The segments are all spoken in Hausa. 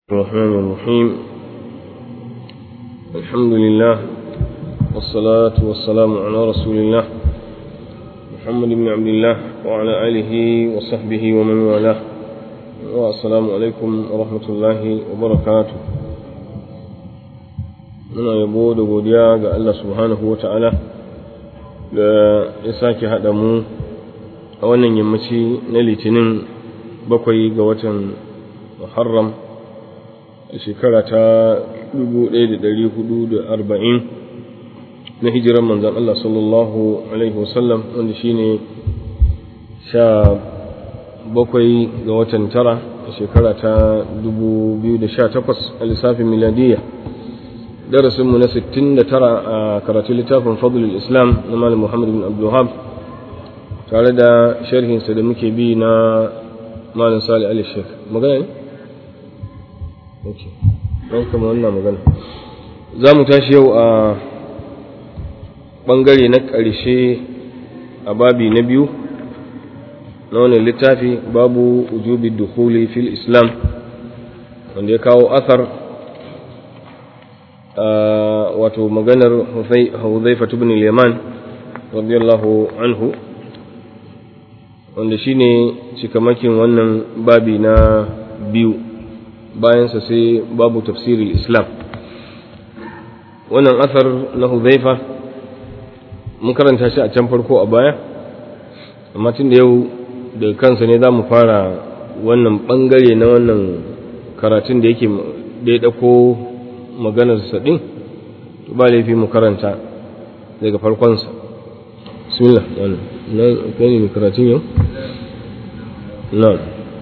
الرحمن الرحيم الحمد لله والصلاة والسلام على رسول الله محمد بن عبد الله وعلى آله وصحبه ومن والاه والسلام عليكم ورحمة الله وبركاته muna yabo da godiya ga Allah subhanahu wa ta'ala da ya sake haɗa mu a wannan yammaci na litinin bakwai ga watan Muharram a shekara ta 1440 na hijiran manzan Allah sallallahu Alaihi wasallam wanda shi ne sha bakwai ga watan tara a shekara ta 2018 a lissafin miladiyya darasinmu na 69 a karatun littafin fadlul islam na malam muhammad bin abdullahab tare da sharhinsa da muke bi na malam sali ali shek magana ne? ok don kama wannan magana za mu tashi yau a ɓangare na ƙarshe a babi na biyu na wannan littafi babu ujubi dukuli fil islam wanda ya kawo asar wato maganar Huzaifa ibn al-Yaman radiyallahu anhu wanda shine cikamakin wannan babi na biyu bayansa sai babu tafsirul Islam wannan asar na Huzaifa mun karanta shi a can farko a baya amma tun da yau da kansa ne za mu fara wannan bangare na wannan karatun da yake da ya ɗauko maganarsa ɗin to ba laifi mu karanta daga farkonsa bismillah wannan na kai ne mai karatun yau na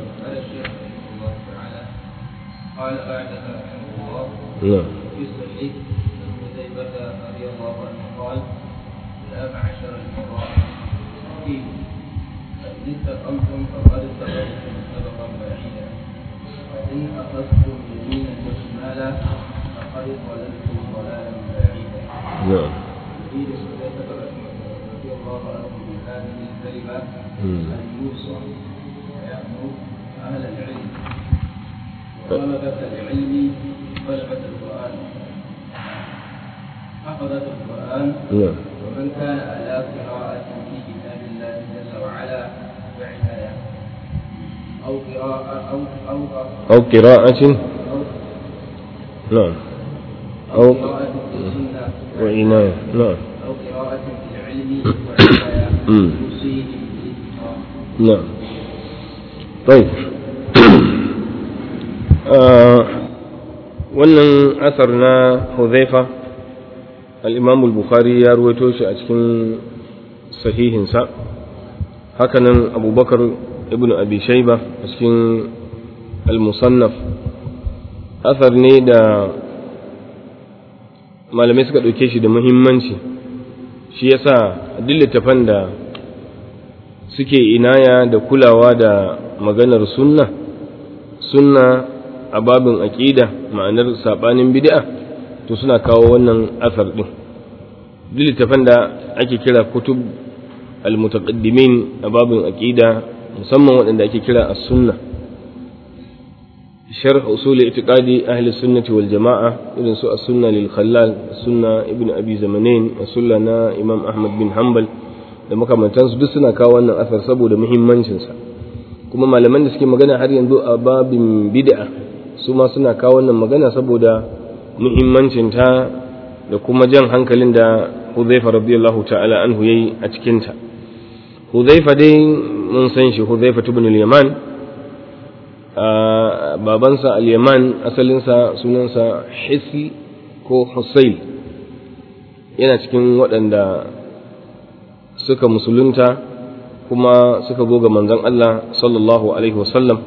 نعم في الصحيح عن حذيفة رضي الله عنه قال يا معشر القراء فيه فإن استقمتم فقد استقمتم سبقا بعيدا وإن أخذتم يمينا وشمالا فقد ضللتم ضلالا بعيدا نعم يريد حذيفة رضي الله عنه بهذه الكلمة مم. أن يوصى ويأمر أهل العلم وطلبة العلم طلبة القرآن حفظة القرآن نعم ومن كان على قراءة في كتاب الله جل وعلا بعناية أو قراءة أو أو أو قراءة أو, نعم أو أو قراءة في السنة وعناية نعم أو قراءة في العلم وعناية مم. يوصيه بالإتقان نعم طيب آه wannan asar na Huzaifa al-Imam al-Bukhari ya ruwaito shi a cikin sahihinsa hakanan Abubakar ibn Abi Shayba a cikin al-Musannaf asar ne da malamai suka ɗauke shi da muhimmanci shi yasa duk littafan da suke inaya da kulawa da maganar sunna sunna a babin aƙida ma'anar saɓanin bid'a to suna kawo wannan asar ɗin duk littafan da ake kira kutub al-mutaqaddimin a babin aƙida musamman waɗanda ake kira as-sunna sharh usul i'tiqadi ahli sunnati wal jama'a irin su as-sunna lil khallal sunna ibn abi zamanin as-sunna na imam ahmad bin hanbal da makamantansu duk suna kawo wannan asar saboda muhimmancinsa kuma malaman da suke magana har yanzu a babin bid'a su ma suna kawo wannan magana saboda muhimmancinta da kuma jan hankalin da Huzaifa radiyallahu ta'ala anhu yayi a cikin ta Huzaifa dai mun san shi Huzaifa ibn al-Yaman babansa al-Yaman asalinsa sunansa Hisl ko Husayl yana cikin waɗanda suka musulunta kuma suka zo ga manzon Allah sallallahu alaihi wasallam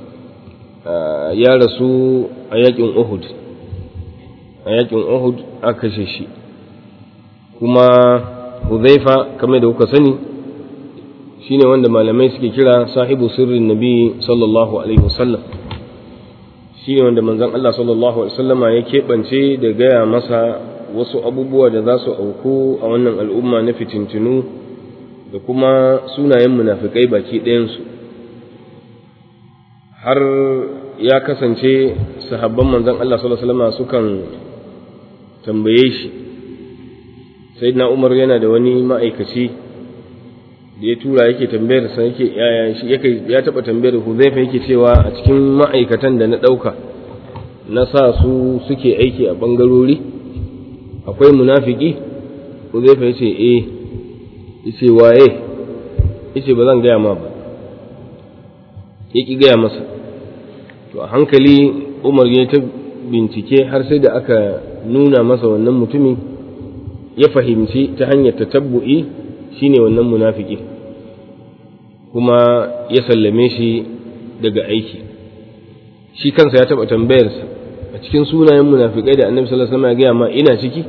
ya rasu a yakin Uhud a yakin Uhud aka kashe shi kuma Huzaifa kamar da kuka sani shine wanda malamai suke kira sahibu sirrin nabi sallallahu alaihi wasallam shine wanda manzon Allah sallallahu alaihi wasallama ya keɓance da gaya masa wasu abubuwa da za su auku a wannan al'umma na fitintinu da kuma sunayen munafikai baki ɗayansu har ya kasance sahabban manzon Allah sallallahu alaihi wasallam sukan tambaye shi sayyidina Umar yana da wani ma'aikaci da ya tura yake tambayar sa yake yaya shi yake ya taba tambayar Huzaifa yake cewa a cikin ma'aikatan da na dauka na sa su suke aiki a bangarori akwai munafiki Huzaifa yace eh yace waye yace ba zan gaya ma ba yaki gaya masa to a hankali Umar ya ta bincike har sai da aka nuna masa wannan mutumin ya fahimci ta hanyar tatabbu'i shine wannan munafiki kuma ya sallame shi daga aiki shi kansa ya taɓa tambayarsa a cikin sunayen munafikai da annabi sallallahu alaihi wasallam ya gaya ma ina ciki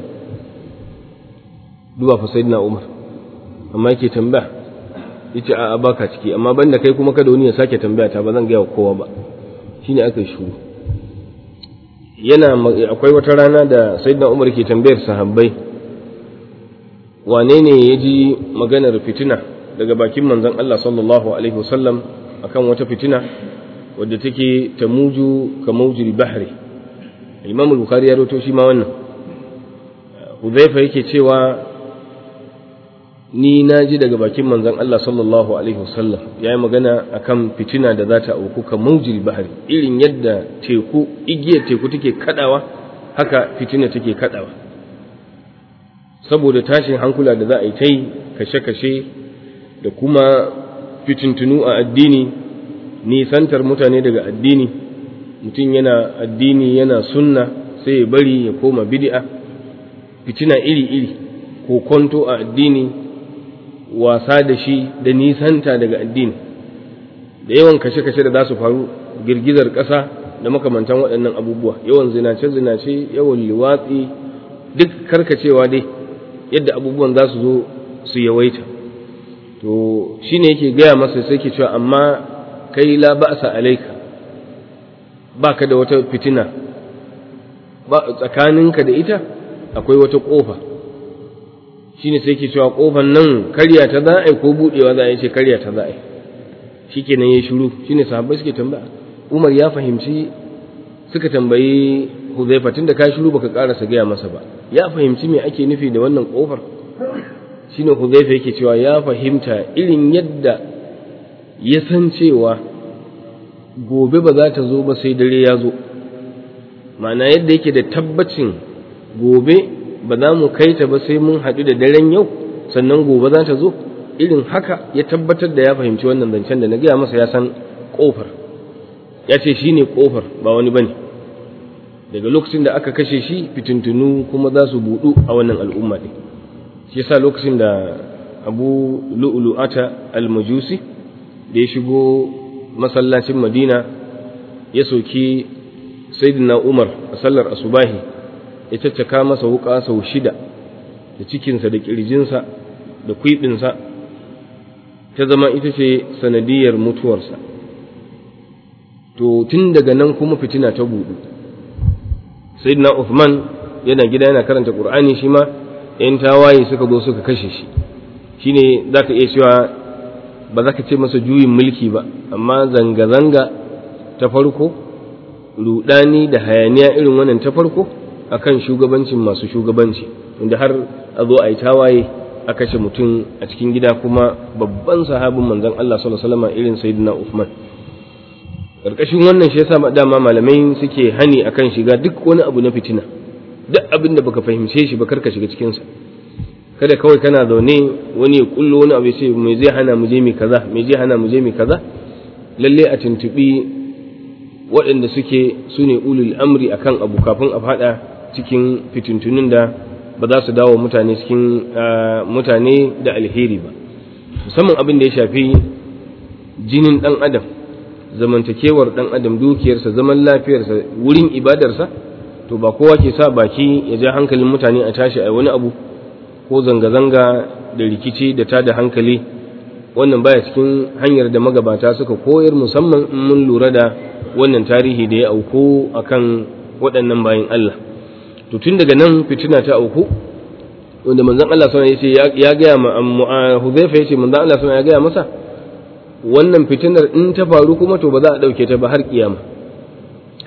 duba fa sayyidina umar amma yake tambaya yace a'a baka ciki amma banda kai kuma kada wani ya sake tambaya ta ba zan gaya kowa ba shine aka yi shuru yana akwai wata rana da sayyidina umar ke tambayar sahabbai wane ne ya ji maganar fitina daga bakin manzon Allah sallallahu alaihi wasallam akan wata fitina wadda take ta muju ka maujil bahri imam bukhari ya rawaito shi ma wannan hudhaifa yake cewa ni na ji daga bakin manzon Allah sallallahu alaihi wasallam yayi magana akan fitina da za ta auku ka maujil bahri irin yadda teku igiyar teku take kadawa haka fitina take kadawa saboda tashin hankula da za a yi ta yi kashe-kashe da kuma fitintunu a addini nisantar mutane daga addini mutum yana addini yana sunna sai ya bari ya koma bid'a fitina iri-iri ko kwanto a addini wasa da shi da nisanta daga addini da yawan kashe-kashe da za su faru girgizar ƙasa da makamantan waɗannan abubuwa yawan zinace-zinace yawan liwatsi duk karkacewa dai yadda abubuwan za su zo su yawaita to shi ne yake gaya masa sai ke cewa amma kai la ba'sa alaika ba ka da wata fitina ba tsakaninka da ita akwai wata ƙofa shi ne sai ke cewa ƙofan nan karya ta za a yi ko buɗewa za a yi ce karya ta za a yi shi kenan ya shuru shi ne sahabbai suke tambaya umar ya fahimci suka tambayi huzaifa tun da ka shuru baka ƙarasa gaya masa ba ya fahimci me ake nufi da wannan ƙofar shine huzaifa yake cewa ya fahimta irin yadda ya san cewa gobe ba za ta zo ba sai dare ya zo ma'ana yadda yake da tabbacin gobe ba za mu kai ta ba sai mun haɗu da daren yau sannan gobe za ta zo irin haka ya tabbatar da ya fahimci wannan zancen da na gaya masa ya san ƙofar ya ce shi ne ƙofar ba wani bane daga lokacin da aka kashe shi fitintunu kuma za su buɗu a wannan al'umma ɗin shi yasa lokacin da abu lu'lu'ata al-majusi da ya shigo masallacin madina ya soki sayyidina umar a sallar asubahi ya caccaka masa wuka sau shida da cikinsa da kirjinsa da kwiɓinsa ta zama ita ce sanadiyar mutuwarsa to tun daga nan kuma fitina ta buɗu sayyidina Uthman yana gida yana karanta Qur'ani shi ma ‘yan tawaye suka zo suka kashe shi shine za ka iya cewa ba za ka ce masa juyin mulki ba amma zanga-zanga ta farko rudani da hayaniya irin wannan ta farko akan shugabancin masu shugabanci inda har a zo a yi tawaye a kashe mutum a cikin gida kuma babban sahabin manzon Allah sallallahu alaihi wasallam irin sayyidina Uthman karkashin wannan shi yasa dama malamai suke hani akan shiga duk wani abu na fitina duk abin da baka fahimce shi ba karka shiga cikin sa kada kawai kana zaune wani ya kullo wani abu ya ce me zai hana mu je mi kaza me zai hana mu je mi kaza lalle a tuntubi waɗanda suke su ne ulul amri akan abu kafin a faɗa cikin fitintunin da ba za su dawo mutane cikin mutane da alheri ba musamman abin da ya shafi jinin ɗan adam zamantakewar ɗan adam dukiyarsa zaman lafiyarsa wurin ibadarsa to ba kowa ke sa baki ya ja hankalin mutane a tashi a wani abu ko zanga-zanga da rikici da tada hankali wannan baya cikin hanyar da magabata suka koyar musamman in mun lura da wannan tarihi da ya auku akan waɗannan bayan Allah to tun daga nan fitina ta auku wanda manzon Allah sallallahu alaihi wasallam ya ga ma Hudhayfa yace manzon Allah sallallahu ya ga masa wannan fitinar in ta faru kuma to ba za a dauke ta ba har kiyama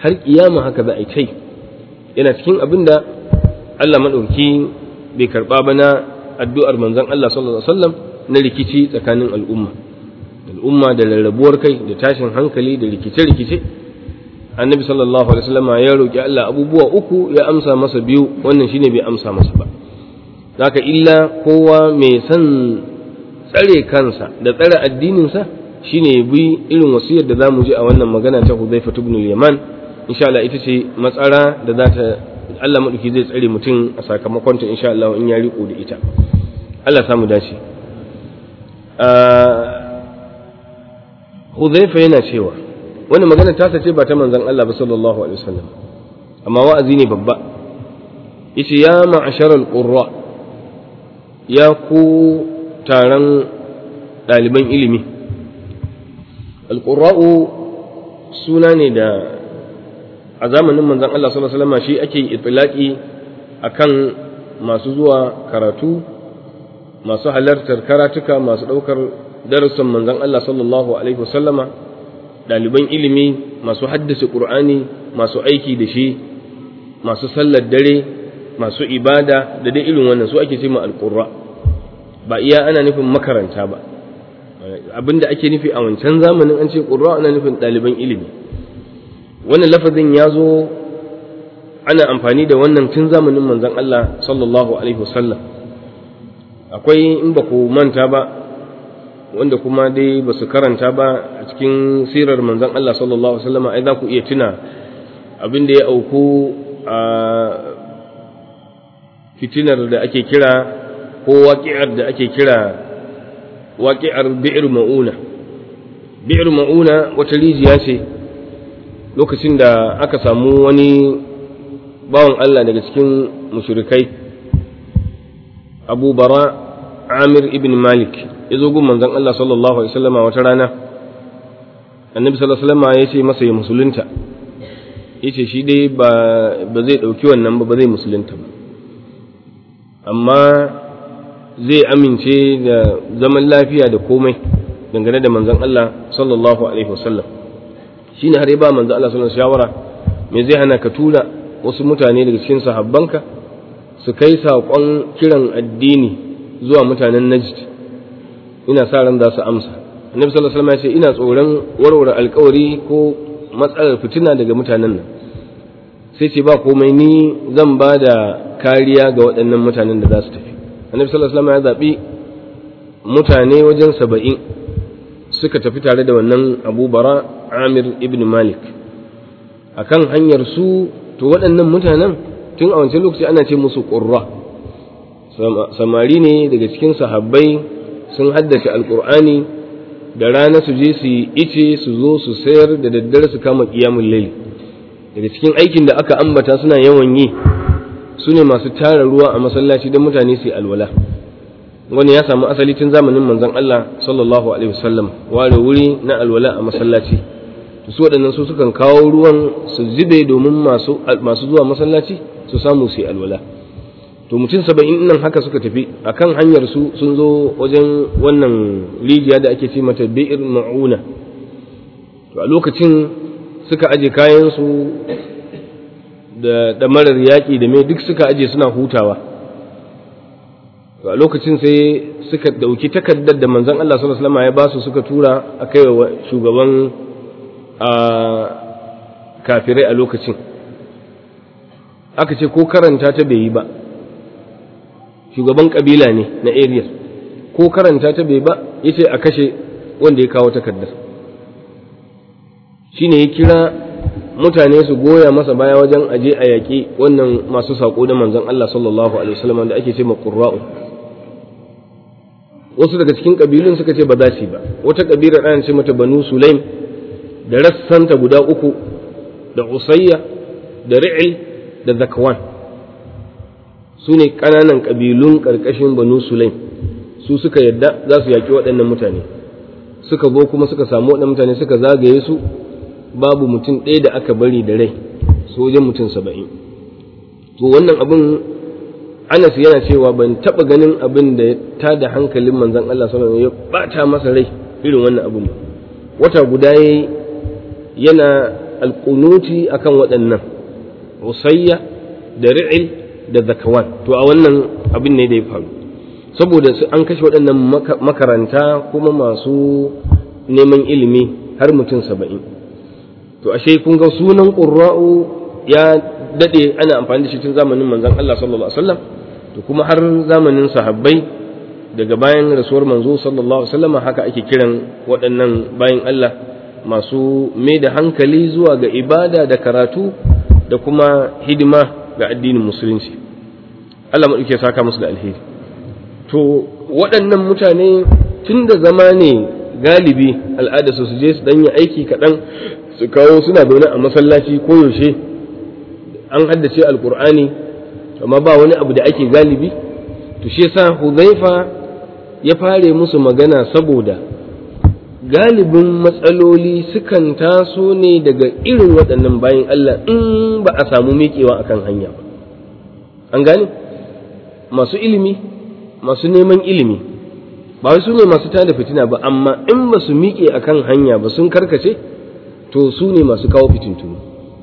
har kiyama haka za a yi kai yana cikin abin da Allah maɗauki bai karɓa ba na addu'ar manzon Allah sallallahu alaihi wasallam na rikici tsakanin al'umma al'umma da rarrabuwar kai da tashin hankali da rikice-rikice annabi sallallahu alaihi wasallam ya roki Allah abubuwa uku ya amsa masa biyu wannan shine bai amsa masa ba zaka illa kowa mai san tsare kansa da tsare addininsa shine bi irin wasiyar da zamu ji a wannan magana ta Hudhayfa ibn al-Yaman insha Allah ita ce matsara da za ta Allah maduki zai tsare mutum a sakamakon ta insha Allah in ya riko da ita Allah samu dace Hudhayfa yana cewa wannan magana ta ce ba ta manzon Allah ba sallallahu alaihi wasallam amma wa'azi ne babba yace ya ma'asharal qurra ya ku taron ɗaliban ilimi alqurra'u suna ne da a zamanin manzon Allah sallallahu alaihi wasallam shi ake itlaqi akan masu zuwa karatu masu halartar karatuka masu ɗaukar darussan manzon Allah sallallahu alaihi wasallama ɗaliban ilimi masu haddace ƙur'ani masu aiki da shi masu sallar dare masu ibada da dai irin wannan su ake ce ma alƙurra ba iya ana nufin makaranta ba abinda ake nufi a wancan zamanin an ce ƙurra ana nufin ɗaliban ilimi wannan lafazin ya zo ana amfani da wannan tun zamanin manzon Allah sallallahu alaihi wasallam akwai in ba ku manta ba wanda kuma dai ba su karanta ba a cikin sirar manzon Allah sallallahu Alaihi wasallam ai za ku iya tuna abin da ya auku a fitinar da ake kira ko waƙi'ar da ake kira waƙi'ar bi'ir ma'una bi'ir ma'una wata rijiya ce lokacin da aka samu wani bawan Allah daga cikin mushrikai abu bara amir ibn malik ya zo gun manzon Allah sallallahu alaihi wasallama wata rana annabi sallallahu alaihi wasallama ya ce masa ya musulunta ya ce shi dai ba ba zai ɗauki wannan ba ba zai musulunta ba amma zai amince da zaman lafiya da komai dangane da manzon Allah sallallahu alaihi wasallam shine har ya ba manzon Allah sallallahu alaihi shawara me zai hana ka tura wasu mutane daga cikin sahabbanka su kai saƙon kiran addini zuwa mutanen Najd ina sa ran za su amsa annabi sallallahu alaihi wasallam ya ce ina tsoron warware alkawari ko matsalar fitina daga mutanen nan sai ce ba komai ni zan ba da kariya ga waɗannan mutanen da za su tafi annabi sallallahu alaihi wasallam ya zaɓi mutane wajen saba'in suka tafi tare da wannan abu bara amir ibn malik akan hanyar su to waɗannan mutanen tun a wancan lokaci ana ce musu ƙurra samari ne daga cikin sahabbai sun haddace alkur'ani da rana su je su yi ice su zo su sayar da daddare su kama kiyamun laili daga cikin aikin da aka ambata suna yawan yi su ne masu tara ruwa a masallaci don mutane su yi alwala wani ya samu asali tun zamanin manzon Allah sallallahu alaihi wasallam ware wuri na alwala a masallaci to su waɗannan su sukan kawo ruwan su zube domin masu masu zuwa masallaci su samu su yi alwala to mutum saba'in nan haka suka tafi akan hanyar su sun zo wajen wannan rijiya da ake ce mata bi'ir ma'una to a lokacin suka aje kayan su da damarar yaƙi da mai duk suka aje suna hutawa to a lokacin sai suka dauki takardar da manzon Allah sallallahu alaihi wasallam ya ba su suka tura a kai wa shugaban a kafirai a lokacin aka ce ko karanta ta bai yi ba shugaban kabila ne na area ko karanta ta bai ba ya ce a kashe wanda ya kawo takardar shi ne ya kira mutane su goya masa baya wajen aje a yaƙi wannan masu saƙo da manzon Allah sallallahu alaihi wasallam da ake ce ma qurra'u wasu daga cikin kabilun suka ce ba za su ba wata kabila ana ce mata banu sulaim da rassanta guda uku da usayya da ri'il da zakwan su ne ƙananan ƙabilun ƙarƙashin banu sulaim su suka yadda za su yaƙi waɗannan mutane suka zo kuma suka samu waɗannan mutane suka zagaye su babu mutum ɗaya da aka bari da rai su wajen mutum saba'in to wannan abin anas yana cewa ban taɓa ganin abin da ya tada hankalin manzon Allah sallallahu alaihi ya ɓata masa rai irin wannan abin ba wata guda yayi yana alƙunuti akan waɗannan usayya da ri'il da zakawan to a wannan abin ne da ya faru saboda an kashe waɗannan makaranta kuma masu neman ilimi har mutum saba'in to ashe kun ga sunan ƙurra'u ya daɗe ana amfani da shi tun zamanin manzon Allah sallallahu alaihi wasallam to kuma har zamanin sahabbai daga bayan rasuwar manzo sallallahu alaihi wasallam haka ake kiran waɗannan bayan Allah masu mai da hankali zuwa ga ibada da karatu da kuma hidima ga addinin musulunci Allah maɗauke saka musu da alheri to waɗannan mutane tun da zama ne galibi al'ada su su je su ɗanyi aiki kaɗan su kawo suna zaune a masallaci koyaushe an haddace alkur'ani amma ba wani abu da ake galibi to shi yasa huzaifa ya fare musu magana saboda galibin matsaloli sukan taso ne daga irin waɗannan bayan Allah in ba a samu miƙewa akan hanya ba an gane masu ilimi masu neman ilimi ba wai su ne masu tada fitina ba amma in ba su miƙe akan hanya ba sun karkace to su ne masu kawo fitintunu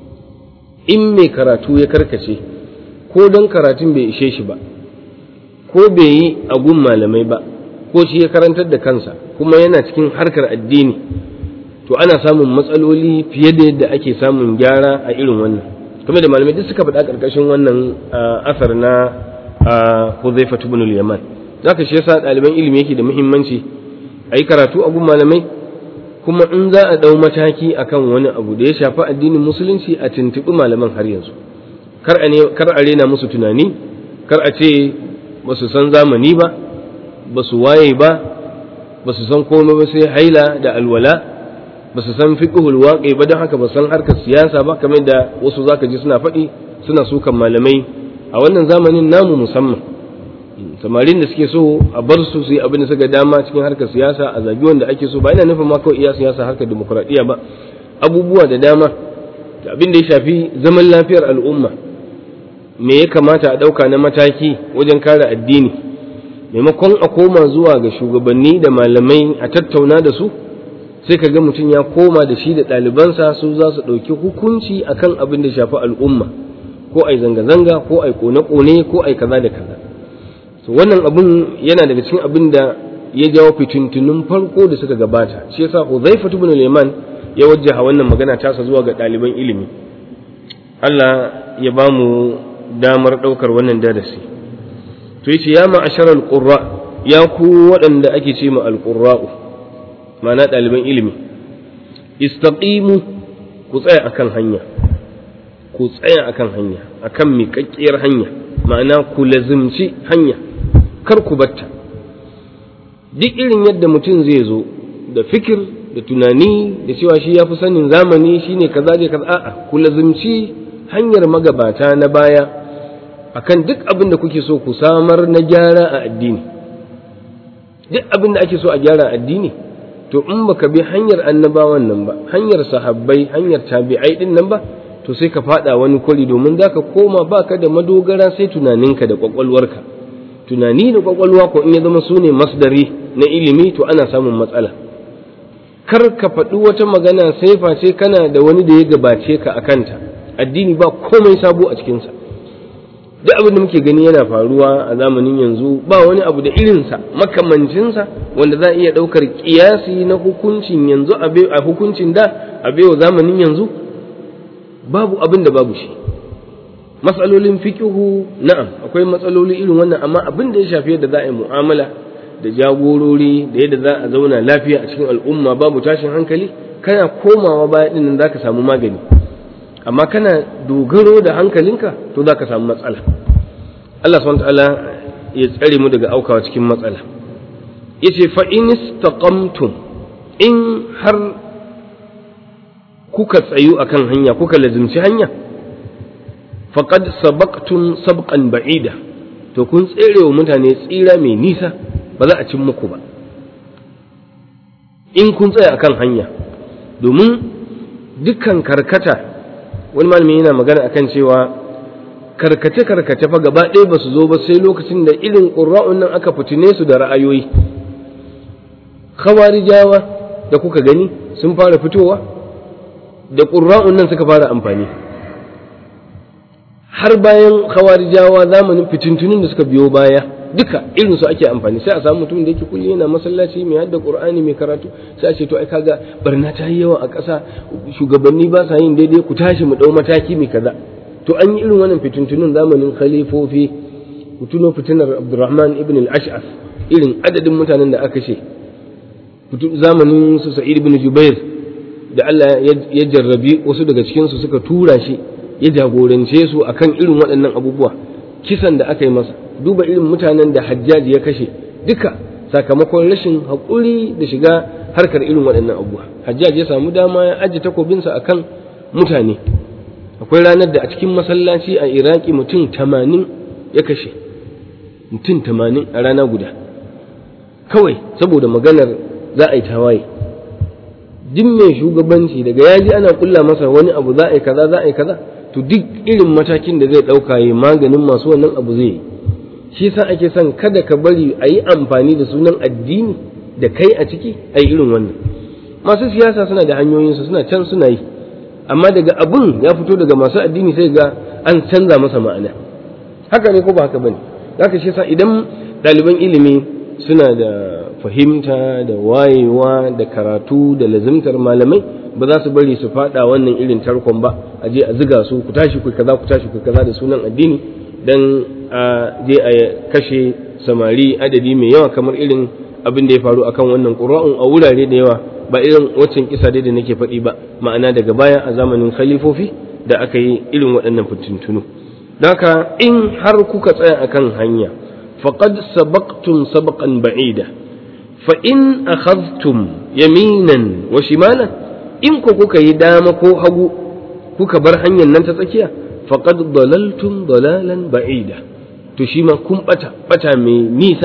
in mai karatu ya karkace ko don karatun bai ishe shi ba ko bai yi agun malamai ba ko shi ya karantar da kansa kuma yana cikin harkar addini to ana samun matsaloli fiye da yadda ake samun gyara a irin wannan kuma da malamai duk suka faɗa ƙarƙashin wannan asar na Huzaifa ibn al-Yaman zaka shi yasa ɗaliban ilimi yake da muhimmanci a yi karatu a gun malamai kuma in za a ɗau mataki akan wani abu da ya shafi addinin musulunci a tuntuɓi malaman har yanzu kar a rena musu tunani kar a ce ba su san zamani ba ba su waye ba ba su san komai ba sai haila da alwala ba su san fiqhul waqi ba don haka ba san harkar siyasa ba kamar da wasu zaka ji suna faɗi suna sukan malamai a wannan zamanin namu musamman samarin da suke so a bar su su yi abin da suka dama cikin harkar siyasa a zagi wanda ake so ba ina nufin ma kawai iya siyasa harkar demokuraɗiyya ba abubuwa da dama da abin da ya shafi zaman lafiyar al'umma me ya kamata a ɗauka na mataki wajen kare addini maimakon a koma zuwa ga shugabanni da malamai a tattauna da su sai ka ga mutum ya koma da shi da ɗalibansa su za su ɗauki hukunci akan abin da shafi al'umma ko ai zanga-zanga ko ai kone-kone ko ai kaza da kaza so wannan abin yana daga cikin abin da ya jawo fitintunun farko da suka gabata shi yasa Hudhaifa ibn al-Yaman ya wajjaha wannan magana tasa zuwa ga ɗaliban ilimi Allah ya ba mu damar ɗaukar wannan darasi to yace ya ma'asharal qurra ya ku waɗanda ake ce ma al-qurra'u ma'ana ɗaliban ilimi istaqimu ku tsaya akan hanya ku tsaya akan hanya akan miƙaƙƙiyar hanya ma'ana ku lazimci hanya kar ku batta duk irin yadda mutum zai zo da fikir da tunani da cewa shi ya fi sanin zamani shine kaza da kaza a'a ku lazimci hanyar magabata na baya akan duk abin da kuke so ku samar na gyara a addini duk abin da ake so a gyara a addini to in baka bi hanyar annabawan nan ba hanyar sahabbai hanyar tabi'ai din nan ba to sai ka fada wani kwari domin za ka koma baka da madogara sai tunaninka da kwakwalwarka tunani da kwakwalwa ko in ya zama su ne masdari na ilimi to ana samun matsala kar ka faɗi wata magana sai face kana da wani da ya gabace ka a kanta addini ba komai sabo a cikinsa duk abin da muke gani yana faruwa a zamanin yanzu ba wani abu da irinsa makamancinsa wanda za a iya ɗaukar ƙiyasi na hukuncin yanzu a hukuncin da a baiwa zamanin yanzu babu abin da babu shi matsalolin fikihu na'am akwai matsaloli irin wannan amma abin da ya shafi yadda za a yi mu'amala da jagorori da yadda za a zauna lafiya a cikin al'umma babu tashin hankali kana komawa baya din nan zaka samu magani amma kana dogaro da hankalinka to zaka samu matsala Allah subhanahu ta'ala ya tsare mu daga aukawa cikin matsala yace fa in istaqamtum in har kuka tsayu akan hanya kuka lazimci hanya faqad sabaqtum sabqan ba'ida to kun tsere wa mutane tsira mai nisa ba za a cin muku ba in kun tsaya akan hanya domin dukkan karkata wani malami yana magana akan cewa karkace karkace fa gaba ɗaya ba su zo ba sai lokacin da irin ƙura'un nan aka fitine su da ra'ayoyi khawarijawa da kuka gani sun fara fitowa da ƙurra'un nan suka fara amfani har bayan khawarijawa zamanin fitintunin da suka biyo baya duka irin su ake amfani sai a samu mutum da yake kulle yana masallaci mai hadda qur'ani mai karatu sai a ce to ai kaga barna ta yi yawa a ƙasa shugabanni ba sa yin daidai ku tashi mu dau mataki mai kaza to an yi irin wannan fitintunin zamanin khalifofi ku tuno fitinar Abdurrahman ibn al-Ash'af irin adadin mutanen da aka ce zamanin su Sa'id ibn Jubair da Allah ya jarrabi wasu daga cikin su suka tura shi ya jagorance su akan irin waɗannan abubuwa kisan da aka yi masa duba irin mutanen da hajjaji ya kashe duka sakamakon rashin haƙuri da shiga harkar irin waɗannan abubuwa hajjaji ya samu dama ya ajiye takobinsa akan mutane akwai ranar da a cikin masallaci a iraki mutum tamanin ya kashe mutum tamanin a rana guda kawai saboda maganar za a yi tawaye duk mai shugabanci daga yaji ana kulla masa wani abu za a yi kaza za a yi kaza to duk irin matakin da zai ɗauka ya maganin masu wannan abu zai yi shi yasa ake son kada ka bari a yi amfani da sunan addini da kai a ciki a yi irin wannan masu siyasa suna da hanyoyinsu suna can suna yi amma daga abun ya fito daga masu addini sai ga an canza masa ma'ana haka ne ko ba haka bane zaka shi yasa idan ɗaliban ilimi suna da fahimta da wayewa da karatu da lazimtar malamai ba za su bari su fada wannan irin tarkon ba a je a ziga su ku tashi ku kaza ku tashi ku kaza da sunan addini dan a je a kashe samari adadi mai yawa kamar irin abin da ya faru akan wannan qur'an a wurare da yawa ba irin waccan kisa dai da nake faɗi ba ma'ana daga baya a zamanin khalifofi da aka yi irin waɗannan fitintunu haka in har kuka tsaya akan hanya faqad sabaqtum sabaqan ba'ida fa in akhadhtum yaminan wa shimalan in ku kuka yi dama ko hagu kuka bar hanyar nan ta tsakiya faqad dalaltum dalalan ba'ida to shi ma kun bata bata mai nisa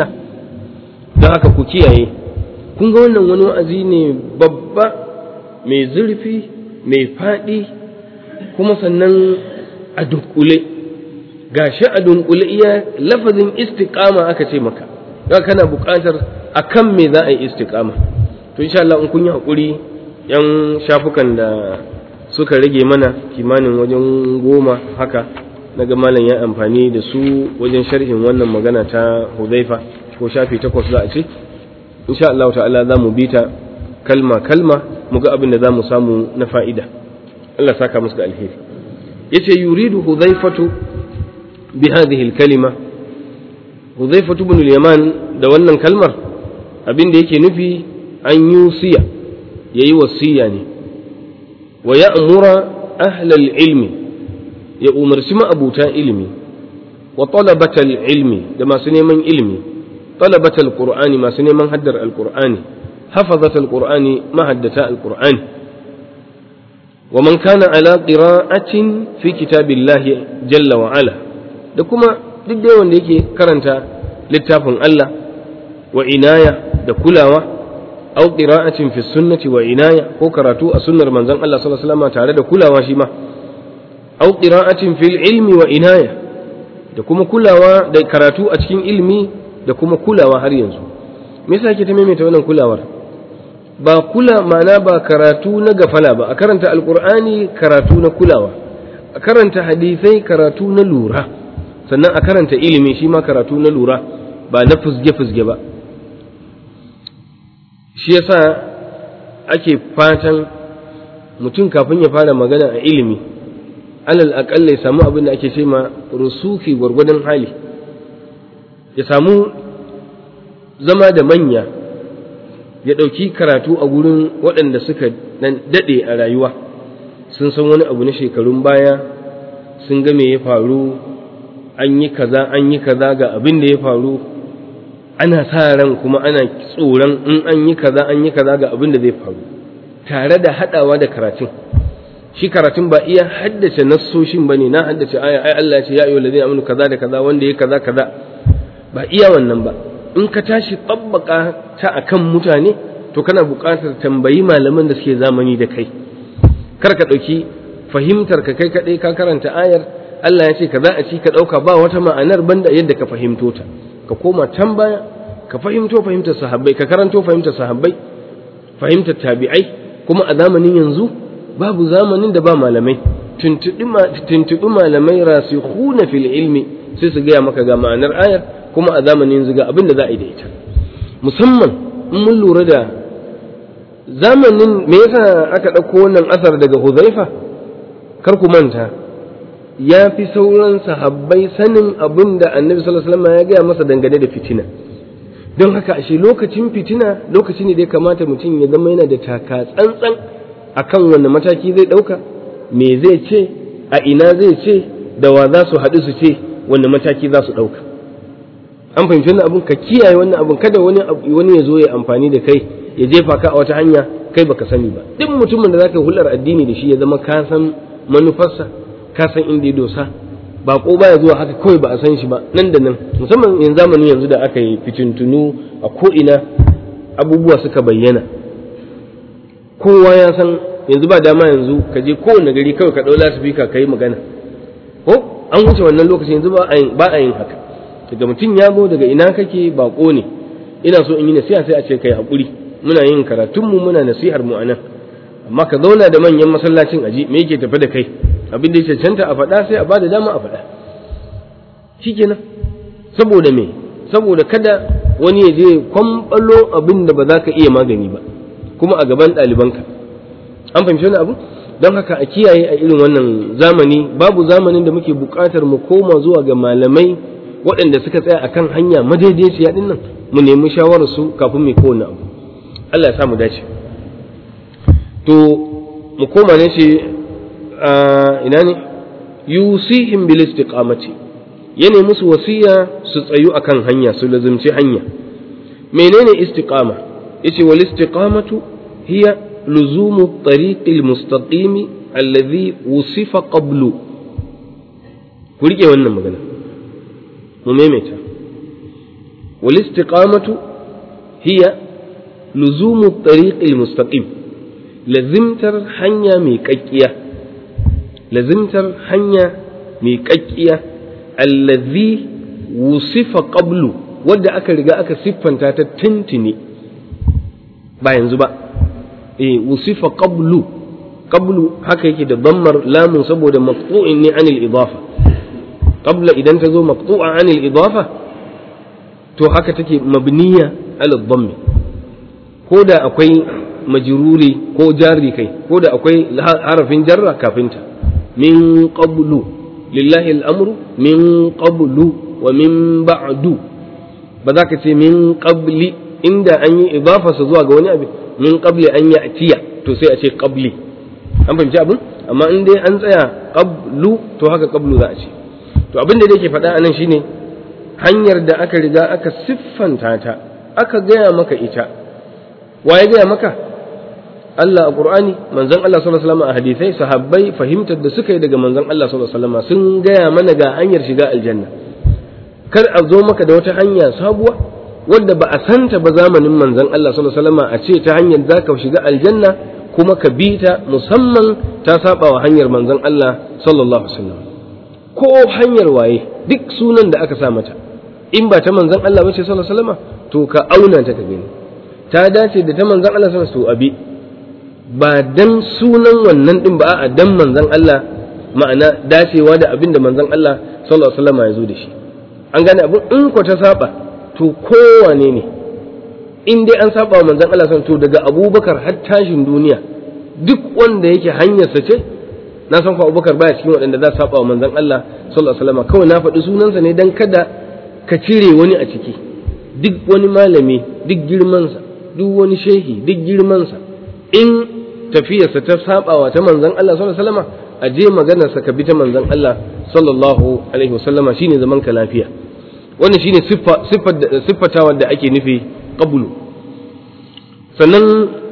don haka ku kiyaye kun ga wannan wani wa'azi ne babba mai zurfi mai faɗi kuma sannan a dunkule gashi a dunkule iya lafazin istiqama aka ce maka don kana buƙatar akan me za a yi istiqama to insha Allah in kun yi haƙuri yan shafukan da suka rage mana kimanin wajen goma haka na ga malam ya amfani da su wajen sharhin wannan magana ta huzaifa ko shafi takwas za a ce insha Allah ta'ala za mu bita kalma kalma mu ga abin da za mu samu na fa'ida Allah saka musu da alheri yace yuridu huzaifatu bi hadhihi al-kalima huzaifatu ibn al-yaman da wannan kalmar abin da yake nufi an yusiya yayi wasiya ne wa ya'mura ahlal ilmi ya umarci ma'abuta ilimi wa talabatal ilmi da masu neman ilimi talabatal qur'ani masu neman haddar alqur'ani hafazatal qur'ani mahaddata alqur'ani wa man kana ala qira'atin fi kitabillahi jalla wa ala da kuma duk da wanda yake karanta littafin Allah wa inaya da kulawa aw qira'atin fi sunnati wa inaya ko karatu a sunnar manzon Allah sallallahu alaihi wasallam tare da kulawa shi ma aw qira'atin fil ilmi wa inaya da kuma kulawa da karatu a cikin ilmi da kuma kulawa har yanzu me yasa yake ta maimaita wannan kulawar ba kula ma'ana ba karatu na gafala ba a karanta alqur'ani karatu na kulawa a karanta hadisai karatu na lura sannan a karanta ilimi shi ma karatu na lura ba na fusge fusge ba shi yasa ake fatan mutum kafin ya fara magana a ilimi alal aƙalla ya samu abin da ake ce ma rusuki gwargwadon hali ya samu zama da manya ya ɗauki karatu a gurin waɗanda suka daɗe a rayuwa sun san wani abu na shekarun baya sun ga me ya faru an yi kaza an yi kaza ga abin da ya faru ana sa ran kuma ana tsoron in an yi kaza an yi kaza ga abin da zai faru tare da haɗawa da karatun shi karatun ba iya haddace nassoshin ba ne na haddace aya ai Allah ce ya ayyuhal ladina amanu kaza da kaza wanda ya kaza kaza ba iya wannan ba in ka tashi tsabbaka ta akan mutane to kana buƙatar tambayi malaman da suke zamani da kai kar ka ɗauki fahimtar ka kai kaɗai ka karanta ayar Allah ya ce kaza a ci ka ɗauka ba wata ma'anar banda yadda ka fahimto ta ka koma can baya ka fahimto fahimtar sahabbai ka karanto fahimtar sahabbai fahimtar tabi'ai kuma a zamanin yanzu babu zamanin da ba malamai tuntuɓi malamai rasikhuna fil ilmi sai su gaya maka ga ma'anar ayar kuma a zamanin yanzu ga abin da za a yi da ita musamman in mun lura da zamanin me yasa aka ɗauko wannan asar daga huzaifa kar ku manta ya fi sauran sahabbai sanin abin da annabi sallallahu alaihi wasallam ya gaya masa dangane da fitina don haka ashe lokacin fitina lokaci ne da ya kamata mutum ya zama yana da taka tsantsan akan wanne mataki zai ɗauka me zai ce a ina zai ce da wa za su haɗu su ce wanne mataki za su ɗauka an fahimci wannan abun ka kiyaye wannan abun kada wani wani ya zo ya amfani da kai ya jefa ka a wata hanya kai baka sani ba duk mutumin da zaka hulɗar addini da shi ya zama ka san manufarsa ka san inda ya dosa ba ko baya zuwa haka kawai ba a san shi ba nan da nan musamman yanzu zamanin yanzu da aka yi fitintunu a ko ina abubuwa suka bayyana kowa ya san yanzu ba dama yanzu ka je kowane gari kawai ka ɗau lasifika ka yi magana ko an wuce wannan lokaci yanzu ba a yin haka daga mutum ya zo daga ina kake bako ne ina so in yi nasiha sai a ce kai haƙuri muna yin karatunmu muna nasihar mu anan amma ka zauna da manyan masallacin aji me yake tafi da kai abin da ya cancanta a faɗa sai a ba da dama a faɗa shikenan saboda me saboda kada wani ya je kwamɓalo abin da ba za ka iya magani ba kuma a gaban ɗalibanka an fahimci wani abu don haka a kiyaye a irin wannan zamani babu zamanin da muke buƙatar mu koma zuwa ga malamai waɗanda suka tsaya akan hanya madaidaiciya ɗin nan mu nemi shawararsu kafin mu kowane abu Allah ya sa mu dace to mu koma ne ce ina ne yusihim bil istiqamati yana musu wasiya su tsayu akan hanya su lazimci hanya menene istiqama yace wal istiqamatu hiya luzumu tariqil mustaqimi alladhi wusifa qablu ku rike wannan magana mu maimaita wal istiqamatu hiya luzumu tariqil mustaqim lazimtar hanya mai kakkiya lazimtar hanya mai kakkiya allazi wusifa qablu wadda aka riga aka siffanta ta tintini ba yanzu ba eh wusifa qablu qablu haka yake da dammar lamun saboda maqtu'in ne anil idafa qabla idan ta zo maqtu'a anil idafa to haka take mabniya ala dhammi ko da akwai majruri ko jari kai ko da akwai harafin jarra kafinta min qablu lillahi al'amru min qablu wa min ba'du ba za ka ce min qabli inda an yi idafarsa zuwa ga wani abin min qabli an yi atiya to sai a ce qabli an fahimci abin amma in dai an tsaya qablu to haka qablu za a ce to abin da yake faɗa anan shine hanyar da aka riga aka siffanta ta aka gaya maka ita wa ya gaya maka Allah a Qur'ani manzon Allah sallallahu alaihi wasallam a hadisai sahabbai fahimtar da suka yi daga manzon Allah sallallahu alaihi wasallam sun gaya mana ga hanyar shiga aljanna kar a zo maka da wata hanya sabuwa wadda ba a santa ba zamanin manzon Allah sallallahu alaihi wasallam a ce ta hanyar zaka shiga aljanna kuma ka bi ta musamman ta saba wa hanyar manzon Allah sallallahu alaihi wasallam ko hanyar waye duk sunan da aka sa mata in ba ta manzon Allah ba ce sallallahu alaihi wasallam to ka auna ta ka gani ta dace da ta manzon Allah sallallahu alaihi wasallam to abi ba dan sunan wannan din ba a dan manzon Allah ma'ana dacewa da abin da manzon Allah sallallahu alaihi wasallam ya zo da shi an gane abin in ko ta saba to kowane ne in dai an saba wa manzon Allah to daga Abubakar har tashin duniya duk wanda yake hanyarsa ce na san ko Abubakar baya cikin waɗanda za su saba wa manzon Allah sallallahu alaihi wasallam kawai na faɗi sunansa ne dan kada ka cire wani a ciki duk wani malami duk girmansa duk wani shehi duk girmansa in tafiyarsa ta sabawa ta manzon Allah sallallahu alaihi wasallam a je maganarsa ka bi ta manzon Allah sallallahu alaihi wasallama shine zaman ka lafiya wannan shine siffa siffatawa da ake nufi qablu sannan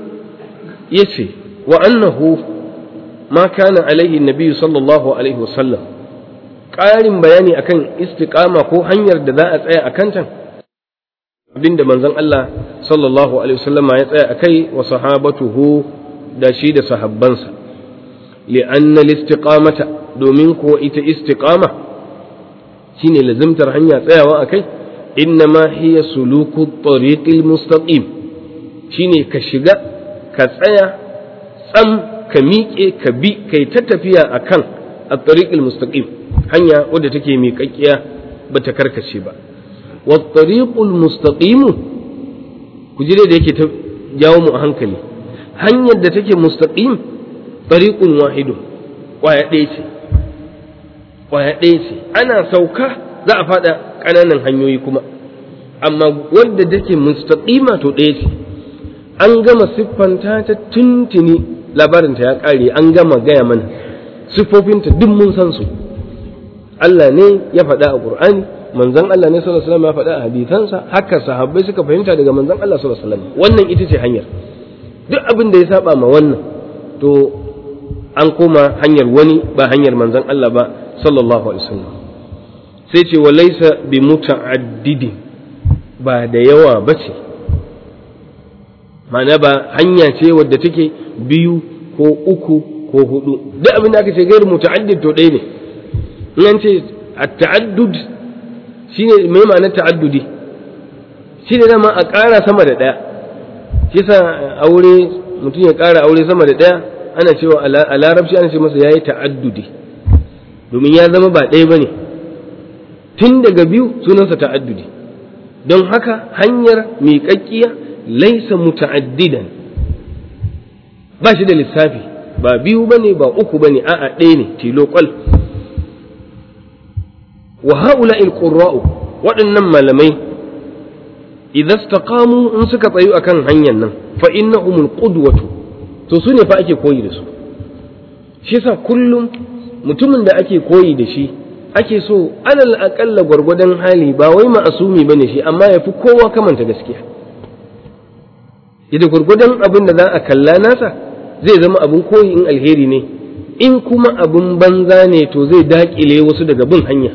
yace wa annahu ma kana alaihi nabi sallallahu alaihi wasallam ƙarin bayani akan istiqama ko hanyar da za a tsaya a kanta abinda manzon Allah sallallahu alaihi wasallama ya tsaya akai wa sahabatuhu da shi da sahabbansa li'anna al-istiqamata domin ko ita istiqama shine lazimtar hanya tsayawa akai innama hiya suluku tariqil mustaqim shine ka shiga ka tsaya tsam ka miƙe ka bi kai ta tafiya akan at-tariqil mustaqim hanya wadda take miƙaƙƙiya bata karkace ba wa tariqul mustaqim ku ji da yake ta jawo mu a hankali hanyar da take mustaqim tariqun wahidun kwaya ɗaya ce kwaya ɗaya ce ana sauka za a faɗa ƙananan hanyoyi kuma amma wadda take mustaqima to ɗaya ce an gama siffanta ta tuntuni labarinta ya ƙare an gama gaya mana siffofinta duk mun san su Allah ne ya faɗa a Qur'ani manzon Allah ne sallallahu alaihi wasallam ya faɗa a hadisansa haka sahabbai suka fahimta daga manzon Allah sallallahu alaihi wasallam wannan ita ce hanyar duk abin da ya saba ma wannan to an koma hanyar wani ba hanyar manzon Allah ba sallallahu alaihi wasallam sai ce wa laysa bi muta'addidi ba da yawa bace ma'ana ba hanya ce wadda take biyu ko uku ko hudu duk abin da aka ce gairu muta'addid to ɗaya ne in an ce at-ta'addud shine mai ma'anar ta'addudi shine dama a ƙara sama da ɗaya shi yasa aure mutum ya ƙara aure sama da ɗaya ana cewa a larabci ana ce masa yayi ta'addudi domin ya zama ba ɗaya bane tun daga biyu sunansa ta'addudi don haka hanyar miƙaƙƙiya laisa muta'addidan ba shi da lissafi ba biyu bane ba uku bane a'a ɗaya ne tilo kwal wa haula qurra'u waɗannan malamai idan istaqamu in suka tsayu akan hanyar nan fa innahumul qudwatu to su ne fa ake koyi da su shi yasa kullum mutumin da ake koyi da shi ake so alal aƙalla gwargwadon hali ba wai ma'asumi bane shi amma ya fi kowa kamanta gaskiya idan gwargwadon abin da za a kalla nasa zai zama abin koyi in alheri ne in kuma abin banza ne to zai daƙile wasu daga bin hanya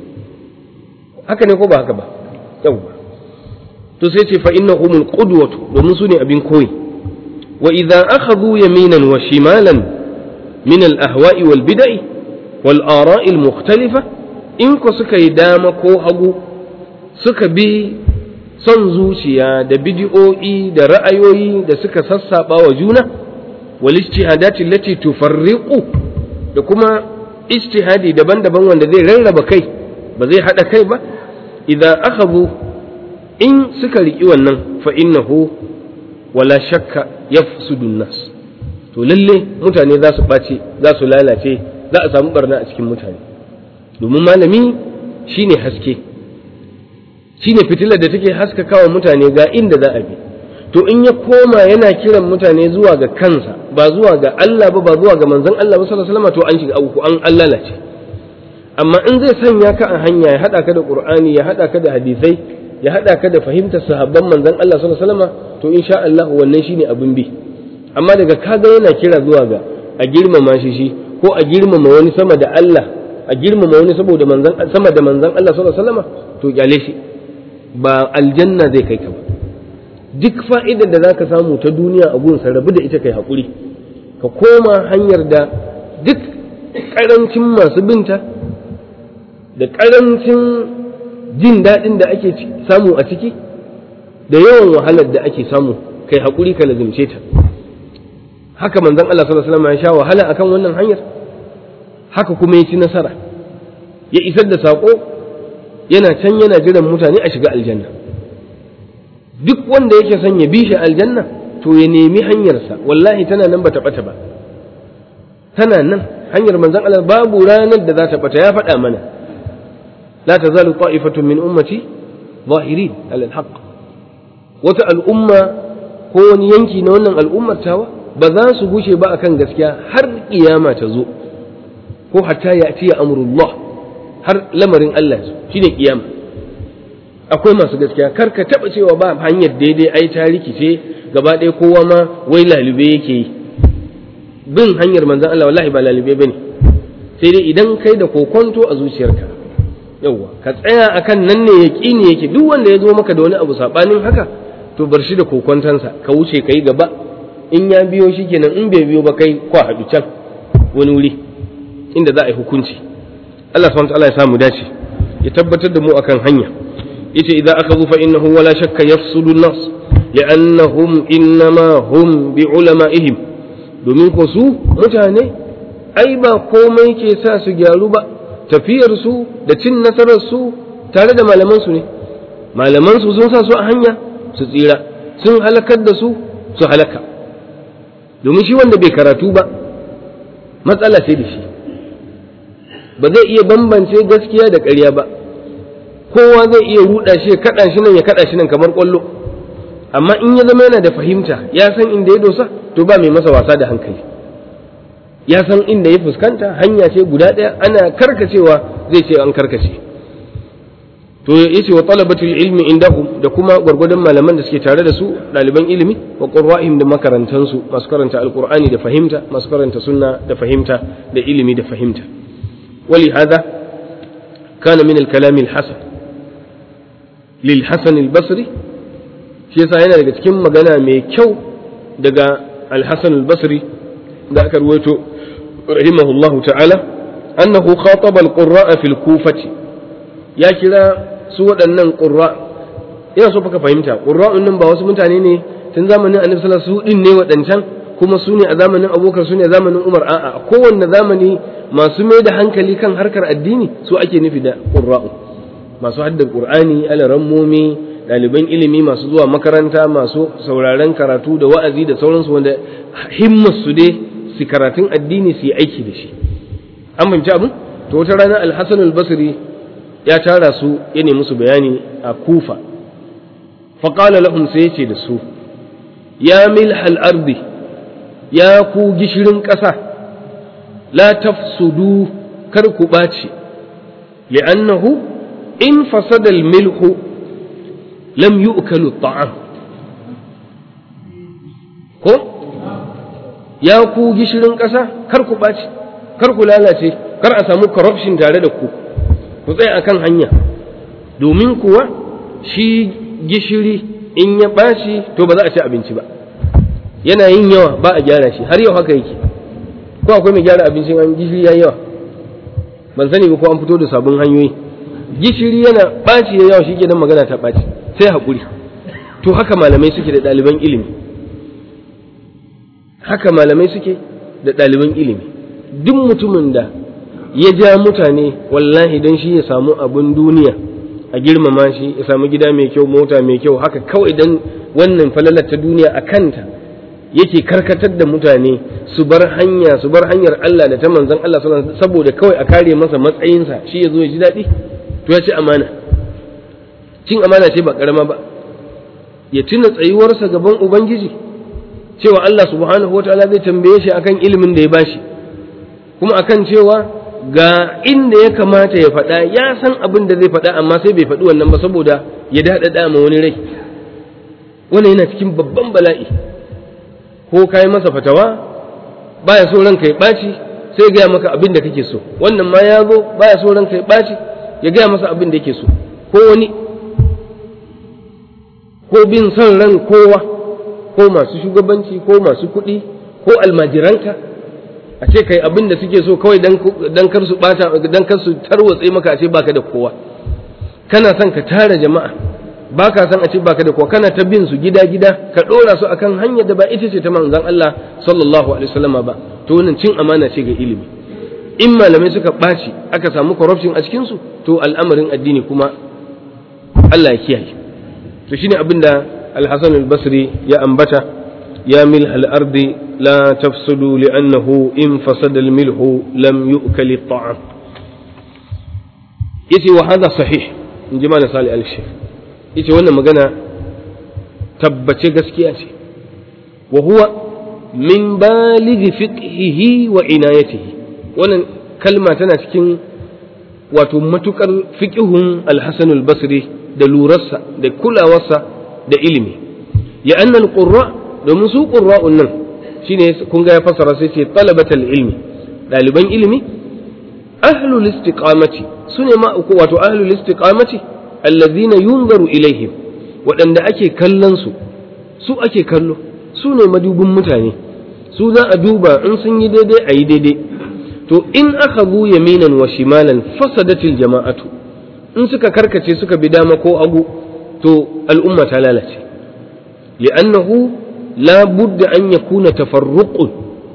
haka ne ko ba haka ba yawwa to sai ce fa innahumul qudwatu domin su ne abin koyi wa idza akhadhu yaminan wa shimalan min al ahwa'i wal bid'i wal ara'i al mukhtalifa in ko suka yi dama ko hagu suka bi son zuciya da bidi'o'i da ra'ayoyi da suka sassaba wa juna wal ijtihadati allati tufarriqu da kuma ijtihadi daban-daban wanda zai rarraba kai ba zai hada kai ba idza akhadhu in suka riki wannan fa innahu wala shakka yafsudu nas to lalle mutane za su ɓace za su lalace za a samu barna a cikin mutane domin malami shine haske shine fitilar da take haskakawa mutane ga inda za a bi to in ya koma yana kiran mutane zuwa ga kansa ba zuwa ga Allah ba ba zuwa ga manzon Allah ba sallallahu alaihi wasallam to an shiga abu an Allah lalace amma in zai sanya ka a hanya ya hada ka da Qur'ani ya hada ka da hadisai ya hada ka da fahimtar sahabban manzon Allah sallallahu alaihi wasallam to insha Allah wannan shine abin bi amma daga kaga yana kira zuwa ga a girmama shi shi ko a girmama wani sama da Allah a girmama wani saboda manzon sama da manzon Allah sallallahu alaihi wasallam to kyale shi ba aljanna zai kai ka ba duk fa'idar da zaka samu ta duniya a gunsa rabu da ita kai hakuri ka koma hanyar da duk karancin masu binta da karancin jin daɗin da ake samu a ciki da yawan wahalar da ake samu kai hakuri ka lazimce ta haka manzon Allah sallallahu alaihi wasallam ya sha wahala akan wannan hanyar haka kuma ya ci nasara ya isar da sako yana can yana jiran mutane a shiga aljanna duk wanda yake son ya bi shi aljanna to ya nemi hanyarsa wallahi tana nan bata bata ba tana nan hanyar manzon Allah babu ranar da za ta bata ya faɗa mana la tazalu ta'ifatun min ummati zahirin ala alhaq wata al'umma ko wani yanki na wannan al'ummar tawa ba za su gushe ba akan gaskiya har kiyama ta zo ko hatta ya atiya amrullah har lamarin Allah shine kiyama akwai masu gaskiya kar ka taba cewa ba hanyar daidai ai ta rikice gaba ɗaya kowa ma wai lalube yake yi bin hanyar manzon Allah wallahi ba lalube bane sai dai idan kai da kokonto a zuciyarka yawwa ka tsaya akan nan ne yaqini yake duk wanda ya zo maka da wani abu sabanin haka to bar shi da kokontansa ka wuce kai gaba in ya biyo shi kenan in bai biyo ba kai kwa haɗu can wani wuri inda za a yi hukunci Allah subhanahu wa ta'ala ya samu dace ya tabbatar da mu akan hanya yace idza akhadhu fa innahu wala shakka yafsudu an-nas li'annahum innama hum bi ulama'ihim domin ko su mutane ai ba komai ke sa su gyaru ba tafiyar su da cin nasarar su tare da malaman su ne malaman su sun sa su a hanya su tsira sun halakar da su su halaka domin shi wanda bai karatu ba matsala ce da shi ba zai iya bambance gaskiya da ƙarya ba kowa zai iya ruɗa shi ya kaɗa shi nan ya kaɗa shi nan kamar ƙwallo amma in ya zama yana da fahimta ya san inda ya dosa to ba mai masa wasa da hankali ya san inda ya fuskanta hanya ce guda ɗaya ana karkacewa zai ce an karkace to ya ce wa talabatul ilmi indahum da kuma gwargwadon malaman da suke tare da su ɗaliban ilimi wa qurra'ihim da makarantansu masu karanta alqur'ani da fahimta masu karanta sunna da fahimta da ilimi da fahimta ولهذا كان من الكلام الحسن للحسن البصري shi yasa yana daga cikin magana mai kyau daga al-Hasan al-Basri da aka ruwaito rahimahullahu ta'ala annahu khataba al-qurra'a fil kufati ya kira su waɗannan qurra ina so ka fahimta qurra'un nan ba wasu mutane ne tun zamanin Annabi sallallahu alaihi wasallam su din ne waɗancan kuma su ne a zamanin Abubakar su ne a zamanin Umar a'a a kowanne zamani masu mai da hankali kan harkar addini su ake nufi da qurra'u masu haddar qur'ani alarammomi ɗaliban ilimi masu zuwa makaranta masu sauraren karatu da wa'azi da sauransu wanda himmar su dai su karatun addini su yi aiki da shi an fahimci abin to wata rana alhassan albasri ya tara su ya nemi musu bayani a kufa faƙala lahum sai ya ce da su ya milhal ardi ya ku gishirin ƙasa la tafsudu kar ku ɓaci li'annahu in fasadal milhu lam yu'kalu ta'am ko ya ku gishirin ƙasa kar ku ɓaci kar ku lalace kar a samu corruption tare da ku ku tsaya akan hanya domin kuwa shi gishiri in ya ɓaci to ba za a ci abinci ba yana yin yawa ba a gyara shi har yau haka yake ko akwai mai gyara abincin an gishiri ya yawa ban sani ba ko an fito da sabon hanyoyi gishiri yana ɓaci ya yawa shi ke magana ta ɓaci sai haƙuri to haka malamai suke da ɗaliban ilimi haka malamai suke da ɗaliban ilimi duk mutumin da ya ja mutane wallahi don shi ya samu abin duniya a girmama shi ya samu gida mai kyau mota mai kyau haka kawai don wannan falalar ta duniya a kanta yake karkatar da mutane su bar hanya su bar hanyar Allah da ta manzon Allah saboda kawai a kare masa matsayinsa shi ya zo ya ji daɗi to ya ci amana cin amana ce ba karama ba ya tuna tsayuwarsa gaban ubangiji cewa Allah subhanahu wa ta'ala zai tambaye shi akan ilimin da ya bashi kuma akan cewa ga inda ya kamata ya faɗa ya san abin da zai faɗa amma sai bai faɗi wannan ba saboda ya daɗaɗa ma wani rai wannan yana cikin babban bala'i ko kai masa fatawa baya so ranka ya ɓaci sai ya gaya maka abin da kake so wannan ma ya zo baya so ranka ya ɓaci ya gaya masa abin da yake so ko wani ko bin son ran kowa ko masu shugabanci ko masu kuɗi ko almajiranka a ce kai abin da suke so kawai dan kar su bata dan kar su tarwatse maka a ce baka da kowa kana son ka tara jama'a baka son a ce baka da kowa kana ta bin su gida gida ka dora su akan hanyar da ba ita ce ta manzon Allah sallallahu alaihi wasallam ba to wannan cin amana ce ga ilimi in malamai suka ɓaci aka samu corruption a cikin su to al'amarin addini kuma Allah ya kiyaye to shine abin da al-Hasan al-Basri ya ambata ya mil al-ardi la tafsudu li'annahu in fasada al-milhu lam yu'kal at-ta'am yace wa hada sahih in ji mana Salih al-Sheikh yace wannan magana tabbace gaskiya ce wa huwa min balighi fiqhihi wa inayatihi wannan kalma tana cikin wato matukar fiqhun al-Hasan al-Basri da lurarsa da kulawarsa da ilimi ya annal qurra domin su qurra'un nan shine kun ga ya fasara sai ce talabatal ilmi daliban ilimi ahlul istiqamati sune ma uku wato ahlul istiqamati allazina yunzaru ilaihim waɗanda ake kallon su su ake kallo su ne madubin mutane su za a duba in sun yi daidai a yi daidai to in aka bu yaminan wa shimalan fasadatil jama'atu in suka karkace suka bi dama ko agu to al'umma ta lalace li'annahu la budda an yakuna tafarruqun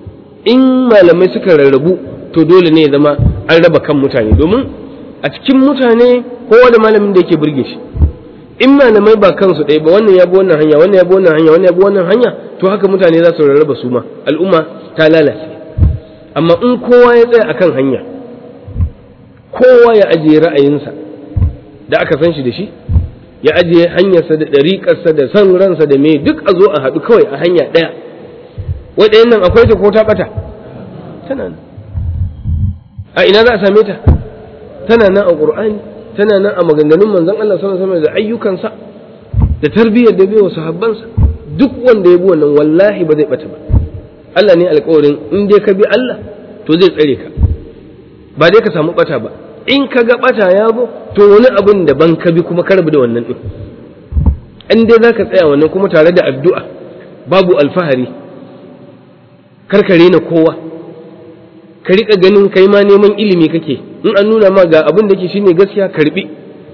in malamai suka rarrabu to dole ne ya zama an raba kan mutane domin a cikin mutane kowa da malamin da yake burge shi in malamai ba kansu ɗaya ba wannan ya bi wannan hanya wannan ya bi wannan hanya wannan ya bi wannan hanya to haka mutane za su rarraba su ma al'umma ta lalace amma in kowa ya tsaya akan hanya kowa ya ajiye ra'ayinsa da aka san shi da shi ya ajiye hanyarsa da ɗariƙarsa da san ransa da me duk a zo a haɗu kawai a hanya ɗaya wai ɗayan nan akwai ta ko ta ɓata tana nan a ina za a same ta tana nan a ƙur'ani tana nan a maganganun manzon Allah sallallahu alaihi wasallam da ayyukansa da tarbiyyar da bai wa sahabbansa duk wanda ya bi wannan wallahi ba zai ɓata ba Allah ne alƙawarin in dai ka bi Allah to zai tsare ka ba dai ka samu ɓata ba in ka ga ɓata ya zo to wani abin daban ka bi kuma ka rabu da wannan ɗin in dai za ka tsaya wannan kuma tare da addu'a babu alfahari karkare na kowa ka riƙa ganin kai ma neman ilimi kake in an nuna ma ga abin da ke shine gaskiya karbi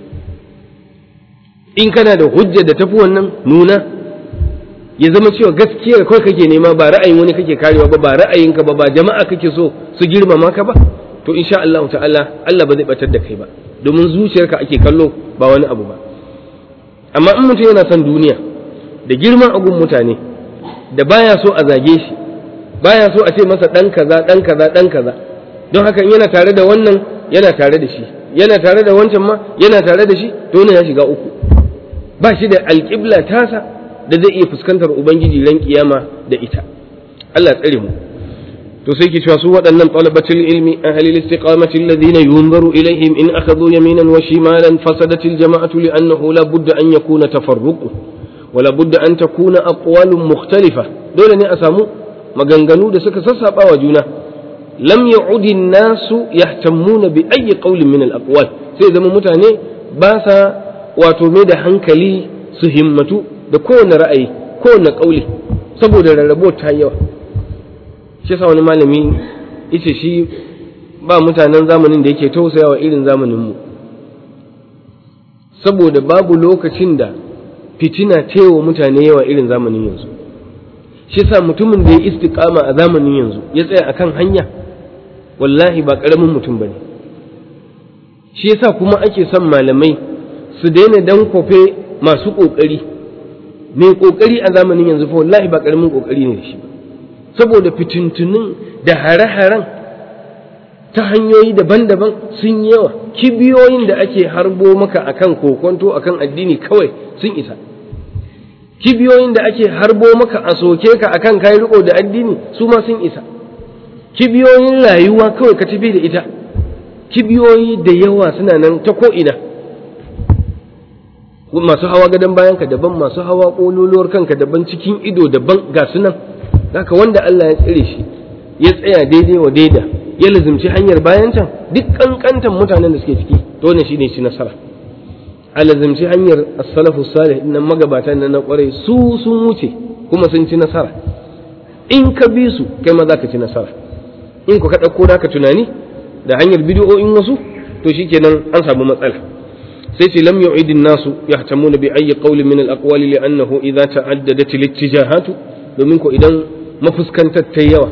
in kana da hujja da tafi wannan nuna ya zama cewa gaskiyar kawai kake nema ba ra'ayin wani kake karewa ba ba ra'ayinka ba ba jama'a kake so su girmama ka ba to insha Allah ta'ala Allah ba zai batar da kai ba domin zuciyarka ake kallo ba wani abu ba amma in mutum yana son duniya da girman agun mutane da baya so a zage shi baya so a ce masa dan kaza dan kaza dan kaza don haka yana tare da wannan yana tare da shi yana tare da wancan ma yana tare da shi to wannan ya shiga uku ba shi da alƙibla tasa da zai iya fuskantar ubangiji ran kiyama da ita Allah tsare mu to sai ke cewa su waɗannan talabatul ilmi ahli istiqamati alladhina yunzaru ilaihim in akhadhu yaminan wa shimalan fasadat aljama'atu li'annahu la budda an yakuna tafarruqu wa la budda an takuna aqwalun mukhtalifa dole ne a samu maganganu da suka sassaba wa juna lam ya'udi nasu yahtammuna bi ayyi qawlin min al-aqwal sai zama mutane ba sa wato mai da hankali su himmatu da kowane ra'ayi kowane kauli saboda rarrabo ta yawa shi yasa wani malami yace shi ba mutanen zamanin da yake tausayawa irin zamanin mu saboda babu lokacin da fitina tewa mutane yawa irin zamanin yanzu shi sa mutumin da ya istiqama a zamanin yanzu ya tsaya akan hanya wallahi ba ƙaramin mutum bane shi yasa kuma ake son malamai su daina dan kofe masu ƙoƙari mai ƙoƙari a zamanin yanzu fa wallahi ba ƙaramin ƙoƙari ne da shi saboda fitintunin da hare-haren ta hanyoyi daban-daban sun yawa kibiyoyin da ake harbo maka akan kokonto akan addini kawai sun isa kibiyoyin da ake harbo maka a soke ka akan kai riko da addini su ma sun isa kibiyoyin rayuwa kawai ka tafi da ita kibiyoyi da yawa suna nan ta ko'ina masu hawa gadon bayanka daban masu hawa ƙololuwar kanka daban cikin ido daban ga su nan haka wanda Allah ya tsire shi ya tsaya daidai wa daida ya lazimci hanyar bayan can duk kankantan mutanen da suke ciki dole shi ne shi nasara a lazimci hanyar as-salafu salih nan magabatan nan na kwarai su sun wuce kuma sun ci nasara in ka bi su kai ma za ka ci nasara in ku ka ɗauko da ka tunani da hanyar bidiyoyin wasu to shikenan an samu matsala sai ce lam yu'idin nasu yahtamuna bi ayyi qawlin min al-aqwali li'annahu idza ta'addadat al-ittijahatu domin ko idan mafuskantar ta yawa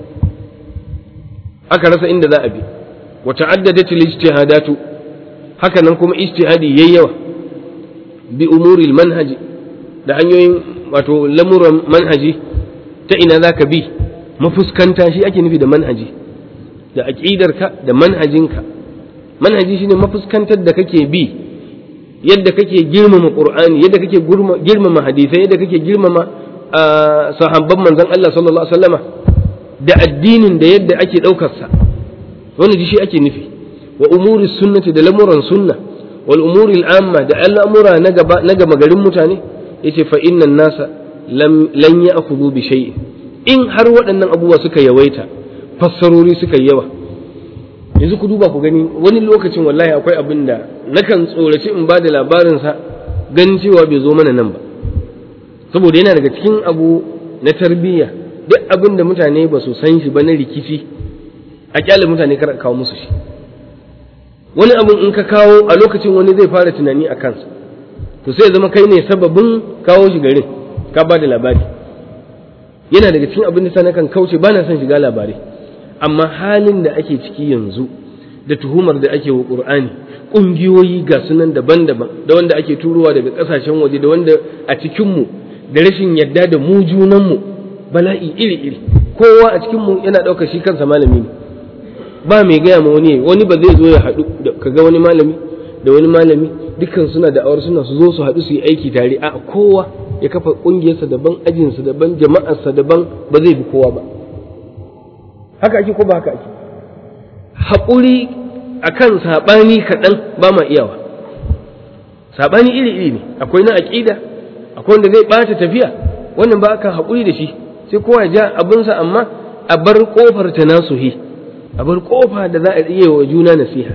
aka rasa inda za a bi wa ta'addadat al-ijtihadatu haka nan kuma ijtihadi yayi yawa bi umuri manhaji da hanyoyin wato lamuran manhaji ta ina zaka bi mafuskanta shi ake nufi da manhaji da aqidarka da manhajinka manhaji shine mafuskantar da kake bi yadda kake girmama qur'ani yadda kake girmama hadisai yadda kake girmama sahabban manzon Allah sallallahu alaihi wasallama da addinin da yadda ake daukar sa wannan shi ake nufi wa umuri sunnati da lamuran sunna wal umuri al'amma da al'amura na gaba na gama garin mutane yace fa innan nasa lam lan ya'khudhu bi shay'in in har waɗannan abubuwa suka yawaita fassarori suka yawa yanzu ku duba ku gani wani lokacin wallahi akwai abin da nakan tsoraci in ba da labarinsa ganin cewa bai zo mana nan ba saboda yana daga cikin abu na tarbiyya duk abin da mutane ba su san shi ba na rikici a kyale mutane kar kawo musu shi wani abin in ka kawo a lokacin wani zai fara tunani a kansa to sai zama kai ne sababin kawo shi garin ka ba da labari yana daga cikin abin da sa nakan kauce ba na son shiga labarai amma halin da ake ciki yanzu da tuhumar da ake wa ƙur'ani ƙungiyoyi ga sunan daban-daban da wanda ake turowa daga ƙasashen waje da wanda a cikinmu da rashin yadda da mu junanmu bala'i iri-iri kowa a cikinmu yana ɗaukar shi kansa malami ne ba mai gaya ma wani wani ba zai zo ya haɗu ka ga wani malami da wani malami dukkan suna da awar suna su zo su haɗu su yi aiki tare a kowa ya kafa ƙungiyarsa daban ajinsa daban jama'arsa daban ba zai bi kowa ba haka ake ko ba haka ake haƙuri a kan saɓani kaɗan ba ma iyawa saɓani iri-iri ne akwai na aƙida akwai wanda zai ɓata tafiya wannan ba aka haƙuri da shi sai kowa ya ja abinsa amma a bar ƙofar ta nasuhi a bar ƙofa da za a iya wa juna nasiha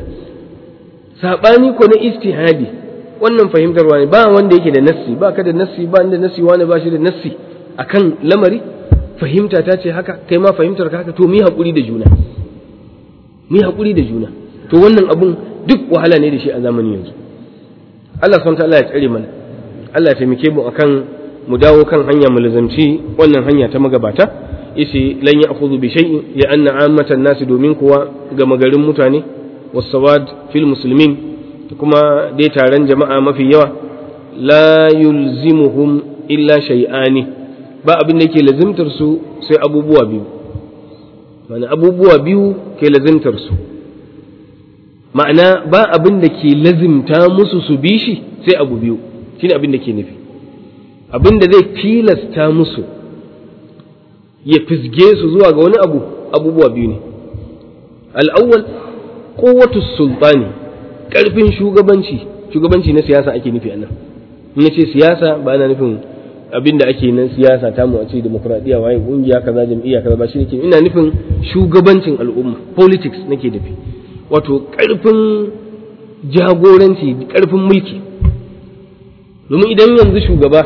saɓani ko na istihadi wannan fahimtarwa ne ba wanda yake da nassi ba ka da nassi ba da nassi wani ba shi da nassi akan lamari fahimta ta ce haka kai ma fahimtar ka haka to mu yi haƙuri da juna mu yi haƙuri da juna to wannan abun duk wahala ne da shi a zamanin yanzu Allah subhanahu ta'ala ya tsare mana Allah ya taimake mu akan mu dawo kan hanya mu lazamci wannan hanya ta magabata yace lan ya'khudhu bi shay'in ya anna ammatan nasi domin kuwa ga magarin mutane wasawad fil muslimin kuma dai taron jama'a mafi yawa la yulzimuhum illa shay'ani ba abin da ke lazimtar su sai abubuwa biyu mana abubuwa biyu ke lazimtar su ma'ana ba abin da ke lazimta musu su bi shi sai abu biyu shine abin da ke nufi abin da zai tilasta musu ya fisge su zuwa ga wani abu abubuwa biyu ne al'awwal kowatus sultani ƙarfin shugabanci shugabanci na siyasa ake nufi a nan in ce siyasa ba na nufin abin da ake na siyasa ta mu a ce demokradiyya waye kungiya kaza jam'iyya kaza ba shi nake ina nufin shugabancin al'umma politics nake nufi wato ƙarfin jagoranci ƙarfin mulki domin idan yanzu shugaba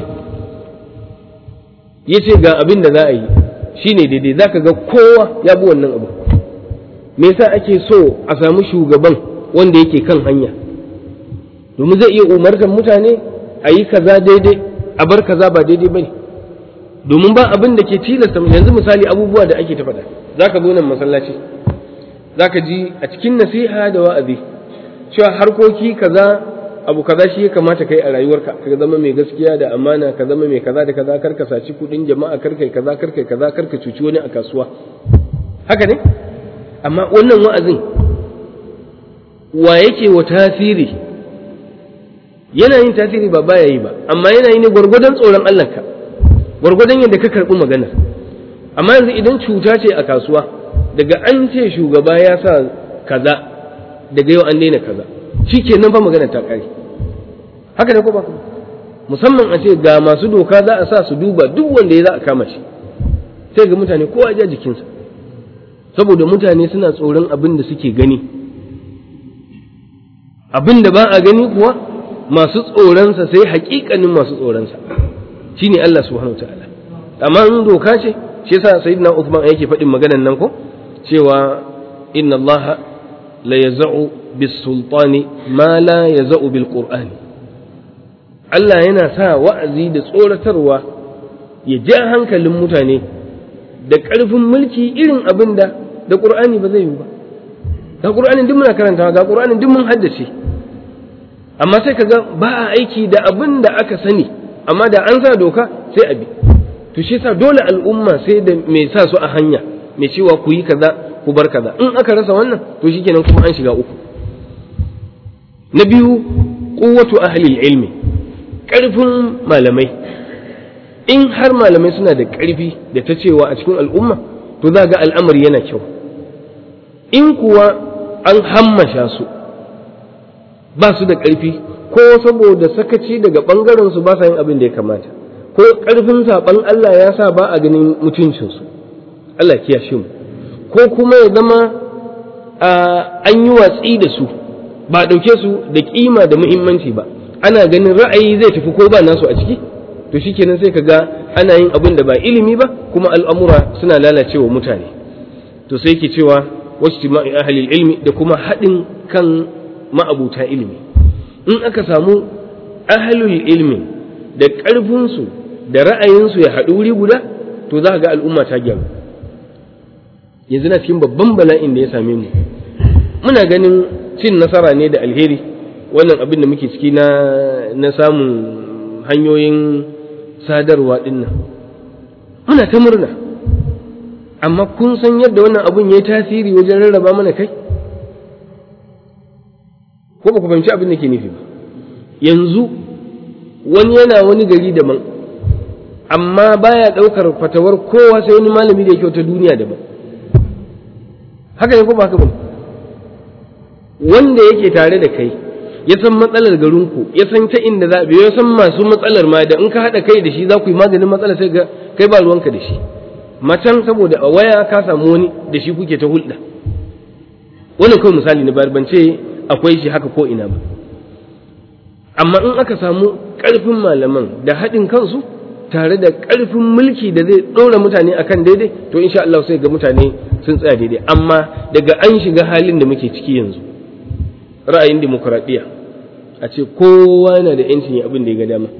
ya ce ga abin da za a yi shine daidai za ka ga kowa ya bi wannan abu me yasa ake so a samu shugaban wanda yake kan hanya domin zai iya umartar mutane a yi kaza daidai a bar kaza ba daidai bane domin ba abin da ke tilasta yanzu misali abubuwa da ake ta faɗa za ka zo nan masallaci za ka ji a cikin nasiha da wa'azi cewa harkoki kaza abu kaza shi ya kamata kai a rayuwarka ka zama mai gaskiya da amana ka zama mai kaza da kaza kar ka saci kuɗin jama'a kar kai kaza kar kai kaza kar ka cuci wani a kasuwa haka ne amma wannan wa'azin wa yake wa tasiri yana yin tasiri ba baya yi ba amma yana yi ne gwargwadon tsoron Allah ka gwargwadon yadda ka karɓi maganar amma yanzu idan cuta ce a kasuwa daga an ce shugaba ya sa kaza daga yau an daina kaza shi ke nan fa magana ta ƙare haka ne ko ba musamman a ce ga masu doka za a sa su duba duk wanda ya za a kama shi sai ga mutane kowa ja jikinsa saboda mutane suna tsoron abin da suke gani abin da ba a gani kuwa masu tsoronsa sai haƙiƙanin masu tsoronsa shine Allah subhanahu wa ta'ala amma in doka ce shi yasa sayyidina Uthman yake faɗin maganan nan ko cewa inna Allah la yaz'u bis sultani ma la yaz'u bil qur'ani Allah yana sa wa'azi da tsoratarwa ya ja hankalin mutane da ƙarfin mulki irin abin da da qur'ani ba zai yi ba ga qur'anin duk muna karantawa ga qur'anin duk mun haddace amma sai kaga ba a aiki da abin da aka sani amma da an sa doka sai a bi to shi sa dole al'umma sai da mai sa su a hanya mai cewa ku yi kaza ku bar kaza in aka rasa wannan to shikenan kuma an shiga uku na biyu quwwatu ahli ilmi ƙarfin malamai in har malamai suna da ƙarfi da ta cewa a cikin al'umma to za ga al'amari yana kyau in kuwa an hammasha su ba su da ƙarfi ko saboda sakaci daga ɓangaren su ba sa yin abin da ya kamata ko ƙarfin saɓan Allah ya sa ba a ganin mutuncinsu Allah kiyashe mu ko kuma ya zama an yi watsi da su ba a ɗauke su da ƙima da muhimmanci ba ana ganin ra'ayi zai tafi ko ba nasu a ciki to shikenan sai ka ga ana yin abin da ba ilimi ba kuma al'amura suna lalacewa mutane to sai ke cewa wasu ahli ilmi da kuma haɗin kan ma'abuta ilimi in aka samu ahlul ilmi da ƙarfinsu da ra'ayinsu ya haɗu wuri guda to to za ga al'umma ta gyaru yanzu na cikin babban bala'in da ya same mu muna ganin cin nasara ne da alheri wannan abin da muke ciki na na samun hanyoyin sadarwa din nan muna ta murna amma kun san yadda wannan abun ya yi tasiri wajen rarraba mana kai ko ba ku fahimci abin da ke nufi ba yanzu wani yana wani gari daban amma baya ɗaukar fatawar kowa sai wani malami da yake wata duniya daban haka ne ko ba haka ba wanda yake tare da kai ya san matsalar garinku ya san ta inda za ya san masu matsalar ma da in ka haɗa kai da shi za ku yi maganin matsalar sai ga kai ba ruwanka da shi macen saboda a waya ka samu wani da shi kuke ta hulɗa wannan kawai misali na bayar ban ce akwai shi haka ko ina ba amma in aka samu ƙarfin malaman da haɗin kansu tare da ƙarfin mulki da zai ɗora mutane akan daidai to insha Allah sai ga mutane sun tsaya daidai amma daga an shiga halin da muke ciki yanzu ra'ayin demokuraɗiyya a ce kowa na da yancin abin da ya ga dama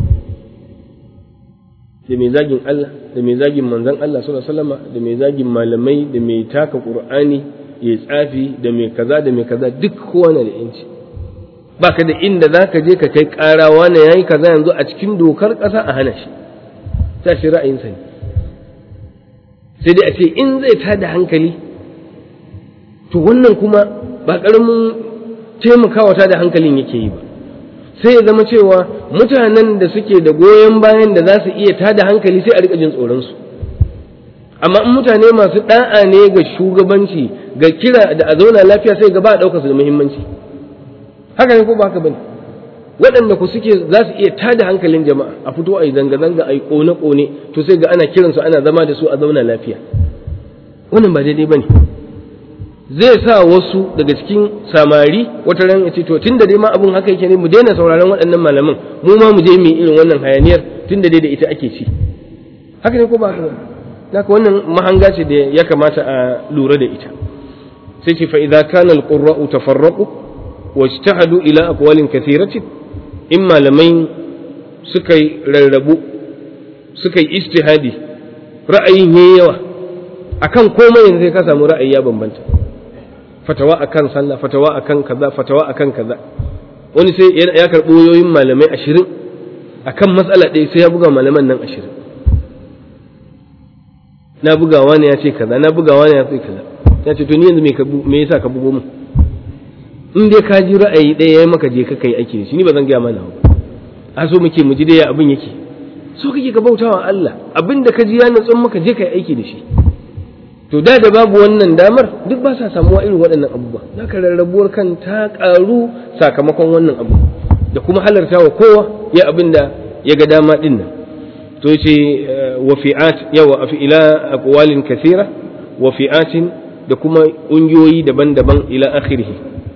da mai zagin Allah da mai zagin manzon Allah sallallahu alaihi wasallam da mai zagin malamai da mai taka Qur'ani ya tsafi da mai kaza da mai kaza duk kowa na da yanci baka da inda zaka je ka kai ƙara wani yayi kaza yanzu a cikin dokar ƙasa a hana shi ta shi ra'ayinsa ne sai dai a ce in zai tada hankali to wannan kuma ba ƙaramin taimakawa tada hankalin yake yi ba sai ya zama cewa mutanen da suke da goyon bayan da za su iya tada hankali sai a rika jin tsoronsu amma in mutane masu da'a ne ga shugabanci ga kira da a zauna lafiya sai ga ba a ɗaukar su da muhimmanci haka ne ko ba haka bane waɗanda ku suke za su iya tada hankalin jama'a a fito a yi zanga-zanga a yi ƙone-ƙone to sai ga ana kiransu ana zama da su a zauna lafiya wannan ba daidai ba ne zai sa wasu daga cikin samari wata ran ya ce to tun da dai ma abun haka yake ne mu daina sauraron waɗannan malaman mu ma mu je mu yi irin wannan hayaniyar tun da dai da ita ake ci haka ne ko ba haka haka wannan mahanga ce da ya kamata a lura da ita sai ce fa idza kana al-qurra'u tafarraqu wajtahadu ila aqwalin kathiratin in malamai suka yi rarrabu suka yi ijtihadi ra'ayin yayi yawa akan komai yanzu sai ka samu ra'ayi ya bambanta fatawa akan sallah fatawa akan kaza fatawa akan kaza wani sai ya karɓo yoyin malamai ashirin akan matsala ɗaya sai ya buga malaman nan ashirin na bugawa ne ya ce kaza na bugawa ne ya ce kaza ya ce to ni yanzu me yasa ka bugo mu in dai ka ji ra'ayi ɗaya ya maka je ka kai aiki da shi ni ba zan gaya mana ba a so muke mu ji dai abin yake so kake ka bautawa Allah abin da ka ji ya natsun maka je kai aiki da shi to da da babu wannan damar duk ba sa samuwa irin waɗannan abubuwa zaka rarrabuwar kan ta ƙaru sakamakon wannan abu da kuma halarta wa kowa ya abin da ya ga dama din nan to yace wa fi'at yawa fi ila aqwalin kathira wa fi'atin da kuma ƙungiyoyi daban-daban ila akhirih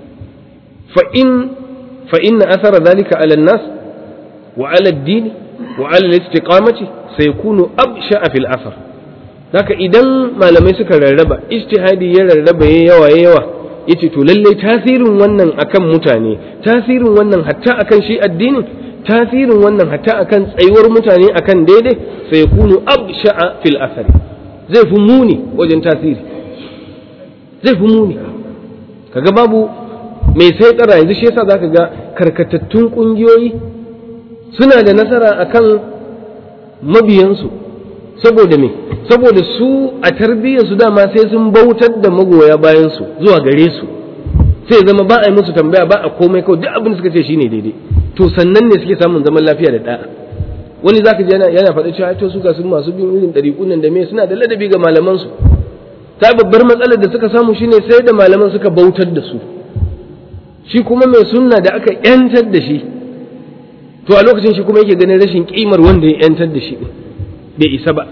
fa in fa inna athara dhalika ala an-nas wa ala ad-din wa ala al-istiqamati sayakunu absha'a fil athar haka idan malamai suka rarraba ijtihadi ya rarraba ya yawa ya yawa yace to lalle tasirin wannan akan mutane tasirin wannan hatta akan shi addinin tasirin wannan hatta akan tsayuwar mutane akan daidai sai kunu absha'a fil athari zai fi muni wajen tasiri zai fi muni kaga babu mai sai tsara yanzu shi yasa zaka ga karkatattun kungiyoyi suna da nasara akan mabiyansu saboda me saboda su a tarbiyyar su dama sai sun bautar da magoya bayan su zuwa gare su sai zama ba a yi musu tambaya ba a komai kawai duk abin da suka ce shine daidai to sannan ne suke samun zaman lafiya da da'a wani zaka ji yana yana faɗa cewa to su ga sun masu bin irin ɗariƙun nan da me suna da ladabi ga malaman su ta babbar matsalar da suka samu shine sai da malaman suka bautar da su shi kuma mai sunna da aka yantar da shi to a lokacin shi kuma yake ganin rashin kimar wanda ya yantar da shi bai isa ba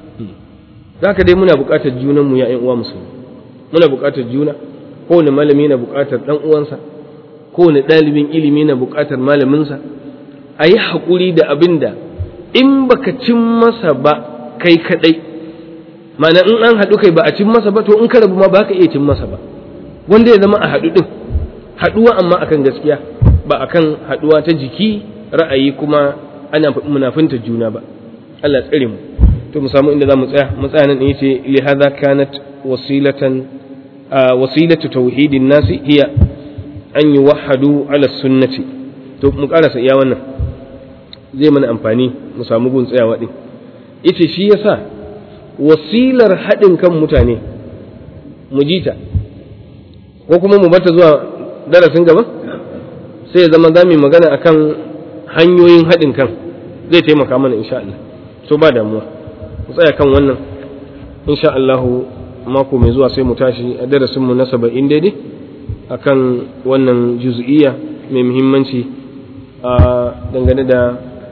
zaka dai muna buƙatar junan mu ya ƴan uwa musulmi muna buƙatar juna kowane malami na buƙatar ɗan uwansa kowane ɗalibin ilimi na buƙatar malaminsa a yi haƙuri da abin da in baka cin masa ba kai kaɗai ma'ana in an haɗu kai ba a cin masa ba to in ka rabu ma ba ka iya cin masa ba wanda ya zama a haɗu ɗin haɗuwa amma akan gaskiya ba akan haɗuwa ta jiki ra'ayi kuma ana munafinta juna ba Allah tsare mu to mu samu inda za mu tsaya mu tsaya nan yace li hadha kanat wasilatan wasilatu tauhidin nasi hiya an yuwahhadu ala sunnati to mu karasa iya wannan zai mana amfani mu samu gun tsayawa din yace shi yasa wasilar haɗin kan mutane mu ji ta ko kuma mu bata zuwa darasin gaba sai ya zama za mu magana akan hanyoyin haɗin kan zai taimaka mana insha Allah to ba damuwa mu tsaya kan wannan insha Allah mako mai zuwa sai mu tashi a darasin mu na saba'in daidai akan wannan juz'iyya mai muhimmanci a dangane da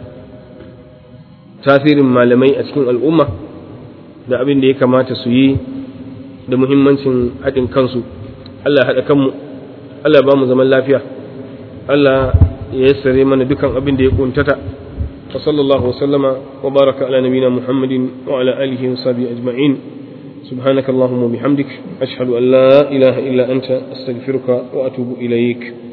tasirin malamai a cikin al'umma da abin da ya kamata su yi da muhimmancin haɗin kansu Allah ya haɗa kanmu Allah ya ba mu zaman lafiya Allah ya yassare mana dukan abin da ya kuntata wa sallallahu wasallama wa baraka ala nabina muhammadin wa ala alihi wa sahbihi ajma'in سبحانك اللهم وبحمدك أشهد أن لا إله إلا أنت أستغفرك وأتوب إليك